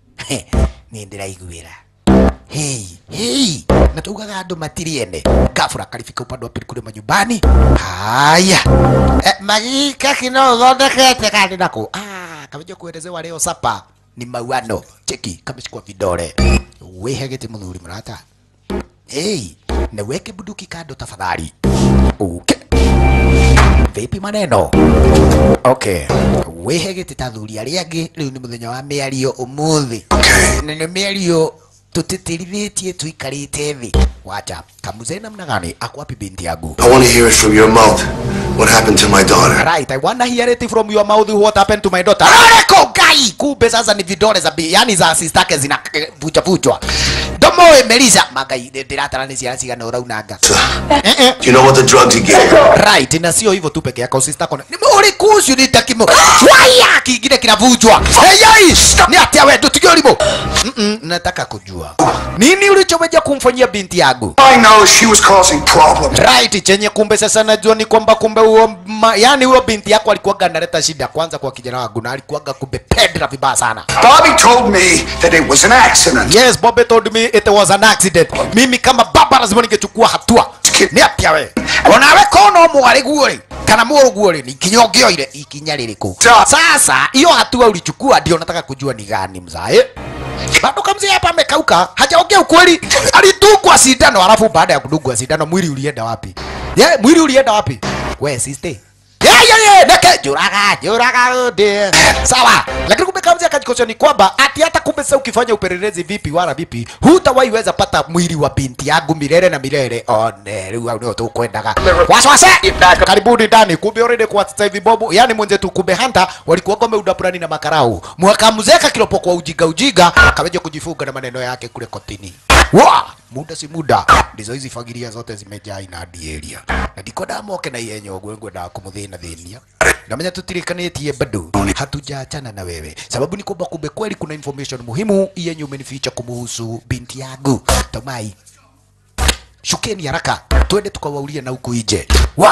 ni ndiraiguira Hey, hey, na tugaga andu matiriene gafura karifika upande wa pili kule manyumbani haya eh, magika kino thondekete kandi nako ah, kameja kuelezewa leo sapa ni mauano cheki kameshikwa vidole wihe giti muthuri murata hey, na weke bunduki kando tafadhali okay. vipi maneno okay wihe giti ta thuri aria angi riu ni muthenya wa miario umuthi Okay. na nä mä ario tå tä tie twikarä thi wacha kamuze namna gani akwapi binti yangu I want to hear it from your mouth. What happened to my daughter? right i wanna hear it from your mouth what happened to my daughter areko gai kumbe sasa ni vidole za bi- yani za sistake zina eh, vucha vuchwa domo emelisa magai ndiratara ni ciana cigana uraunanga eh eh Do you know what the drugs he gave her? right na sio hivyo tu peke yako sister kona ni muri kucio ni takimo waya kingine kinavunjwa hey yai ni atia wewe tutigio limo mm -mm, nataka kujua nini ulichoweja kumfanyia binti yangu I know she was causing problems. right chenye kumbe sasa najua ni kwamba kumbe huo ma, yani huyo binti yako alikuwaga analeta shida kwanza kwa kijana wangu na alikuwaga kumbe pedra vibaya sana Bobby told me that it was an accident. yes Bobby told me it was an accident mimi kama baba lazima ningechukua hatua ni atia we onawe kono mwari guori kana mũrũ guori ni ikinya ũngĩoire ikinya rĩrĩkũ Sa- sasa hiyo hatua ulichukua ndio nataka kujua ni gani mzae bado kamzee hapa amekauka hajaongea ukweli alitungwa sindano alafu baada ya kudungwa sindano mwili ulienda wapi ye mwili ulienda wapi we sister ye ye ye neke juraga juraga ude sawa lakini kumbe kamzee akajikosha ni kwamba ati hata kumbe sasa ukifanya upelelezi vipi wala vipi hutawahi weza pata mwili wa binti yangu milele na milele one rĩu hau nĩho tũkwendaga waswase karibuni ndani kumbe already kwa sasa hivi bobo yani mwenzetu kumbe hanta walikuwa gome udapurani na makarau mwakamzeka kilopo kwa ujiga ujiga kameja kujifunga na maneno yake kule kotini wa muda si muda ndizo hizi fagiria zote zimejaa inadi area na ndiko ndamoke na ihenyo ũguo ngwendaga kũmũthĩna thĩnia namenya tutirikanĩtie bado hatujaachana na wewe sababu ni kwamba kumbe kweli kuna information muhimu yenye umenificha kumuhusu binti yangu tomai shukeni haraka twende tukawaulie na huku nje wa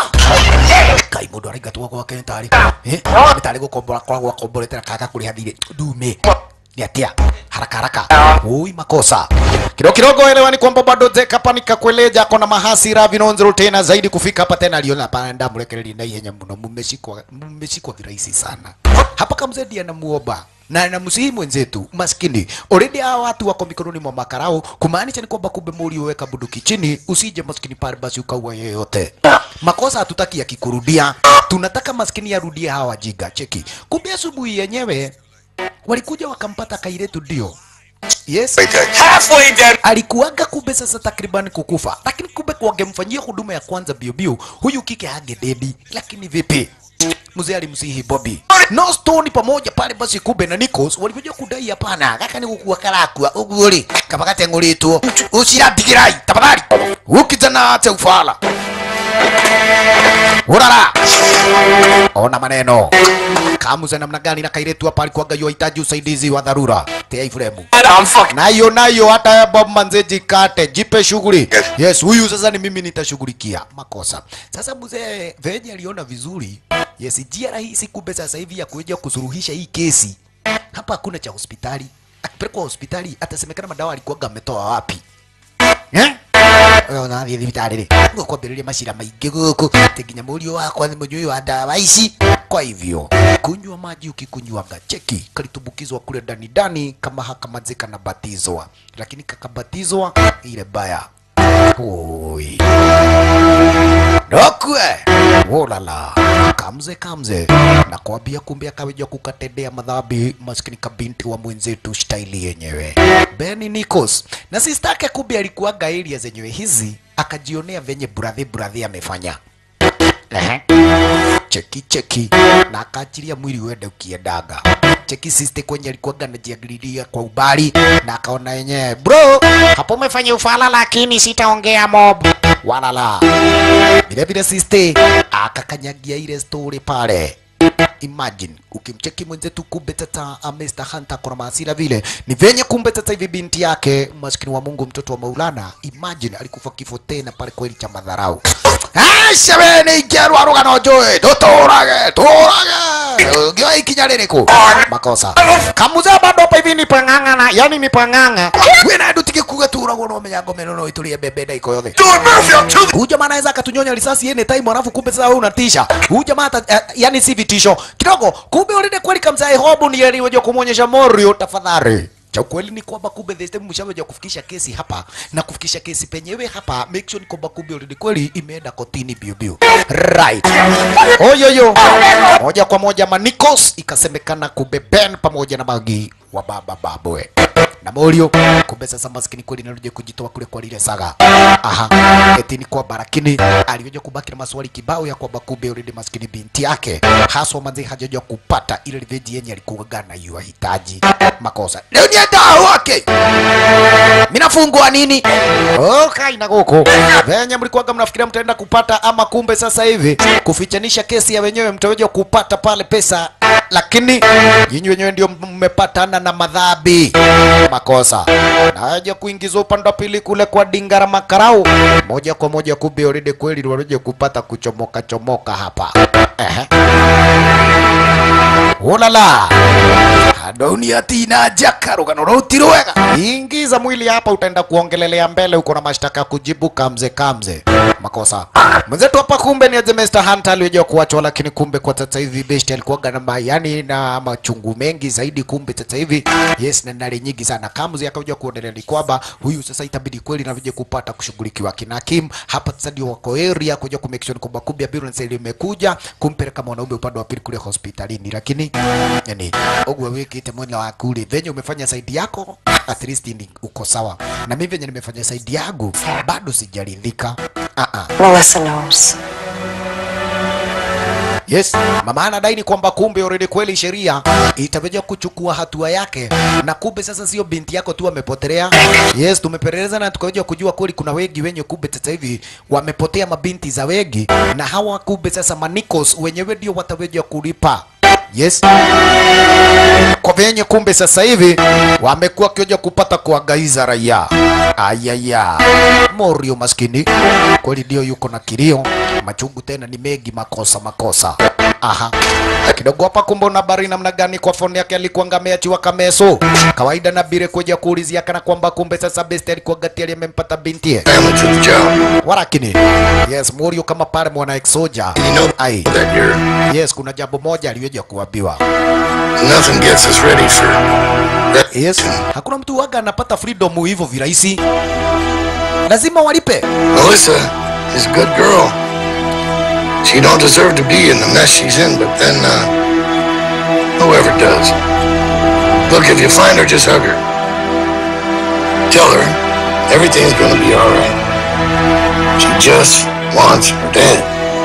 kai mundu araingatwo gwake nĩ tarĩ eh nĩ tarĩ gũkombora koragwo akomboretera kaka kũrĩha thirĩ ndume ni atia haraka haraka ui makosa kidogo kidogo elewa ni kwamba bado Zeka panika kueleja kona mahasira vinonzero tena zaidi kufika hapa tena aliona panda mrekereri na ihenya muno mumeshikwa mumeshikwa virahisi sana hapa kamzedi anamuomba na anamsihi mwenzetu maskini already hawa watu wako mikononi mwa makarao kumaanisha ni kwamba kumbe muri uweka bunduki chini usije maskini pale basi ukaua yeyote makosa hatutaki yakikurudia tunataka maskini yarudie hawa wajiga cheki kumbe asubuhi yenyewe walikuja wakampata kairetu ndio yes Halfway dead. alikuwaga kumbe sasa takriban kukufa lakini kumbe wangemfanyia huduma ya kwanza bio bio huyu kike hangededi lakini vipi mzee alimsihi Bobby no stone pamoja pale basi kumbe na Nichols walikuja kudai hapana gaka ni gukua karakua uguo ri kabagate ngũrĩtwo ũcirambigirai tafadhali ukijana ate ufala urara ona maneno kamuze namna gani na kairetu hapa alikuwaga yuhitaji usaidizi wa dharura tea ifremu I'm fucking. nayo nayo hata ya Bob manze jikate jipe shughuli yes huyu sasa ni mimi nitashughulikia makosa sasa mzee venye aliona vizuri yes njia rahisi kumbe sasa hivi ya kuja kusuruhisha hii kesi hapa hakuna cha hospitali akipelekwa hospitali atasemekana madawa alikuwaga ametoa wapi eh ona thiĩ thibitarĩ rĩ gũkwambĩrĩria macira maingĩ gũkũ atĩ nginya mũriũ wakwa nĩ mũnyui wa ndawa ici kwa hivyo kunywa maji ukikunywaga cheki kalitumbukizwa kule ndani ndani kama hakamazika na batizwa lakini kakabatizwa ile baya Oi. Dokwe wolala kamze kamze na kwambia kumbe akaweja kukatendea madhambi maskini kabinti wa mwenzetu staili yenyewe Benny Nichols na sister yake kumbe alikuwaga area zenyewe hizi akajionea venye buradhi buradhi amefanya Ehe. cheki cheki na akaachilia mwili uende ukiendaga cheki siste kwenye alikuwaga anajiangalilia kwa ubali na akaona yenyewe bro hapo umefanya ufala lakini sitaongea mob wala la vile vile siste akakanyagia ile story pale imagine ukimcheki mwenzetu kumbe tata uh, Mr. Hunter kuna maasira vile ni venye kumbe tata hivi binti yake maskini wa Mungu mtoto wa Maulana imagine alikufa kifo tena pale kweli cha madharau Ashebeni ikerwa rugano joe tuturage turage gyo ikinya ririku makosa kamuze bado hapa hivi ni pang'ang'ana yani ni pang'ang'a wena ndutike kuga turagwo no menya ngome no itulie bebe ndaiko yothe huyu jamaa anaweza akatunyonya risasi any time alafu kumbe sasa wewe unatisha huyu jamaa hata eh, yani si vitisho kidogo kumbe ulinde kweli kamzai hobu ni aliweja kumwonyesha morio tafadhali cha ukweli ni kwamba kumbe the system mshaweja kufikisha kesi hapa na kufikisha kesi penyewe hapa make sure ni kwamba kumbe already kweli imeenda kotini bio bio right oyoyo moja kwa moja manikos ikasemekana kumbe Ben pamoja na Magi wa baba babwe na Morio kumbe sasa maskini kweli narudi kujitoa kule kwa lile saga aha eti ni kwamba lakini alikuja kubaki na maswali kibao ya kwamba kumbe already maskini binti yake haswa manzi hajaja kupata ile revenge yenye alikuwa na yuahitaji makosa leo ni dawa wake minafungwa nini okay na goko venye mlikuwaga mnafikiria mtaenda kupata ama kumbe sasa hivi kufichanisha kesi ya wenyewe mtaweja kupata pale pesa lakini nyinyi wenyewe ndio mmepatana na madhambi makosa naja kuingizwa upande wa pili kule kwa dingara makarau moja kwa moja kumbe already kweli walije kupata kuchomoka chomoka hapa Ehe. Ulala Adoni atina jaka rugano rauti rwega ingiza mwili hapa utaenda kuongelelea mbele uko na mashtaka ya kujibu kamze kamze makosa mwenzetu hapa kumbe ni aje Mr. Hunter aliyejua kuachwa lakini kumbe kwa sasa hivi besti alikuwa na mayani na machungu mengi zaidi kumbe sasa hivi yes na nali nyingi sana kamze akaja kuonelea ni kwamba huyu sasa itabidi kweli na vije kupata kushughulikiwa kina Kim hapa sasa ndio wako area kuja ku make sure kwamba kumbe ambulance ile imekuja kumpeleka mwanaume upande wa pili kule hospitalini lakini yani ogwe wikite mwena wa kule venye umefanya saidi yako at least ni uko sawa na mimi venye nimefanya saidi yangu bado sijaridhika ah ah Melissa knows. Yes, mama anadai ni kwamba kumbe already kweli sheria itakuja kuchukua hatua yake, na kumbe sasa sio binti yako tu amepotelea. Yes, tumepeleleza na tukaja kujua kweli kuna wengi wenye kumbe sasa hivi wamepotea mabinti za wengi, na hawa kumbe sasa manikos wenyewe ndio wataweja kulipa. Yes, kwa venye kumbe sasa hivi wamekuwa kioja kupata kuangaiza raia. Ayaya, Morio maskini kweli ndio yuko na kilio, machungu tena ni mengi, makosa makosa. Aha, kidogo hapa kumbe una habari namna gani? Kwa foni yake alikuwa ngameachiwa kameso kawaida, na bire kuja kuulizia kana kwamba kumbe sasa best alikuwa gati aliyempata binti Family to the job. warakini. Yes, Morio kama pale mwana exoja. You know Ai, that you're yes, kuna jambo moja aliyoja kuambiwa. nothing gets us ready for that. Yes, hakuna mtu waga anapata freedom hivyo virahisi, lazima walipe. Melissa is a good girl. She don't deserve to be in the mess she's in, but then uh, whoever does. Look, if you find her, just hug her. Tell her everything's gonna be all right. She just wants her dad.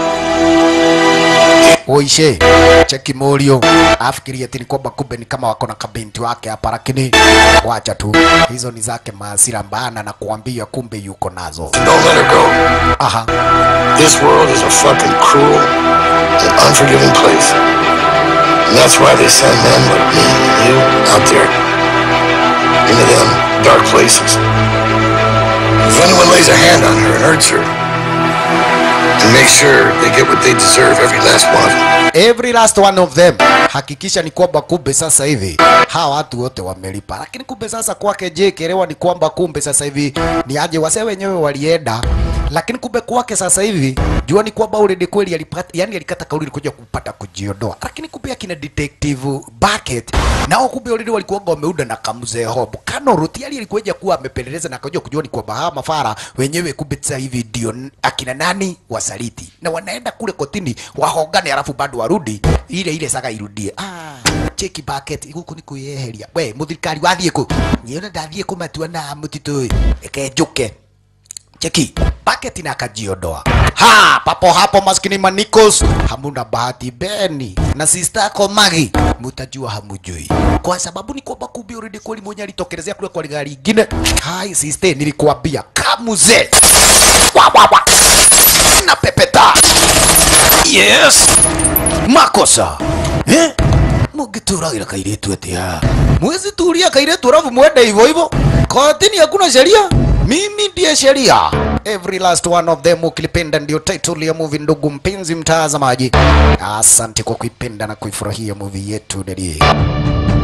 Oishe, cheki Morio afikiria ati ni kwamba kumbe ni kama wako na kabinti wake hapa, lakini wacha tu, hizo ni zake maasira mbana na kuambia kumbe yuko nazo. Don't let her go. Aha, This world is a fucking cruel and unforgiving place. And that's why they send men like me and you out there into them dark places. If anyone lays a hand on her and hurts her, and make sure they get what they deserve, every last one of them. every last one of them. Hakikisha ni kwamba kumbe sasa hivi hawa watu wote wamelipa, lakini kumbe sasa kwake je, kielewa ni kwamba kumbe sasa hivi ni aje wase wenyewe walienda lakini kumbe kwake sasa hivi jua ni kwamba already kweli alipata, yani alikata kauli kuja kupata kujiondoa, lakini kumbe akina detective Bucket nao kumbe already walikuwa wameuda na kamzee Hob Kano Rutiali alikuja kuwa amepeleleza na akaja kujua ni kwamba hawa mafara wenyewe kumbe sasa hivi ndio akina nani wasaliti, na wanaenda kule kotini wahongane, alafu bado warudi ile ile saga irudie. Ah, cheki Bucket huku ni kuyeheria we muthirikari wathiĩ kũ niĩ ona ndathiĩ kũmatua na mũtitũ eke njuke cheki paketi na akajiondoa ha papo hapo maskini manikos hamuna bahati beni na sister yako magi mutajua hamujui kwa sababu ni kwamba kumbe already kweli mwenye alitokelezea kule kwa gari ingine hai sister nilikuambia kamuze wa wa wa na pepeta yes makosa eh mugituragira kairetu atia mwezi turia kairetu alafu mwende hivyo hivyo kotini hakuna sheria mimi ndiye sheria every last one of them ukilipenda ndio title ya movie ndugu mpenzi mtazamaji asante kwa kuipenda na kuifurahia movie yetu dadie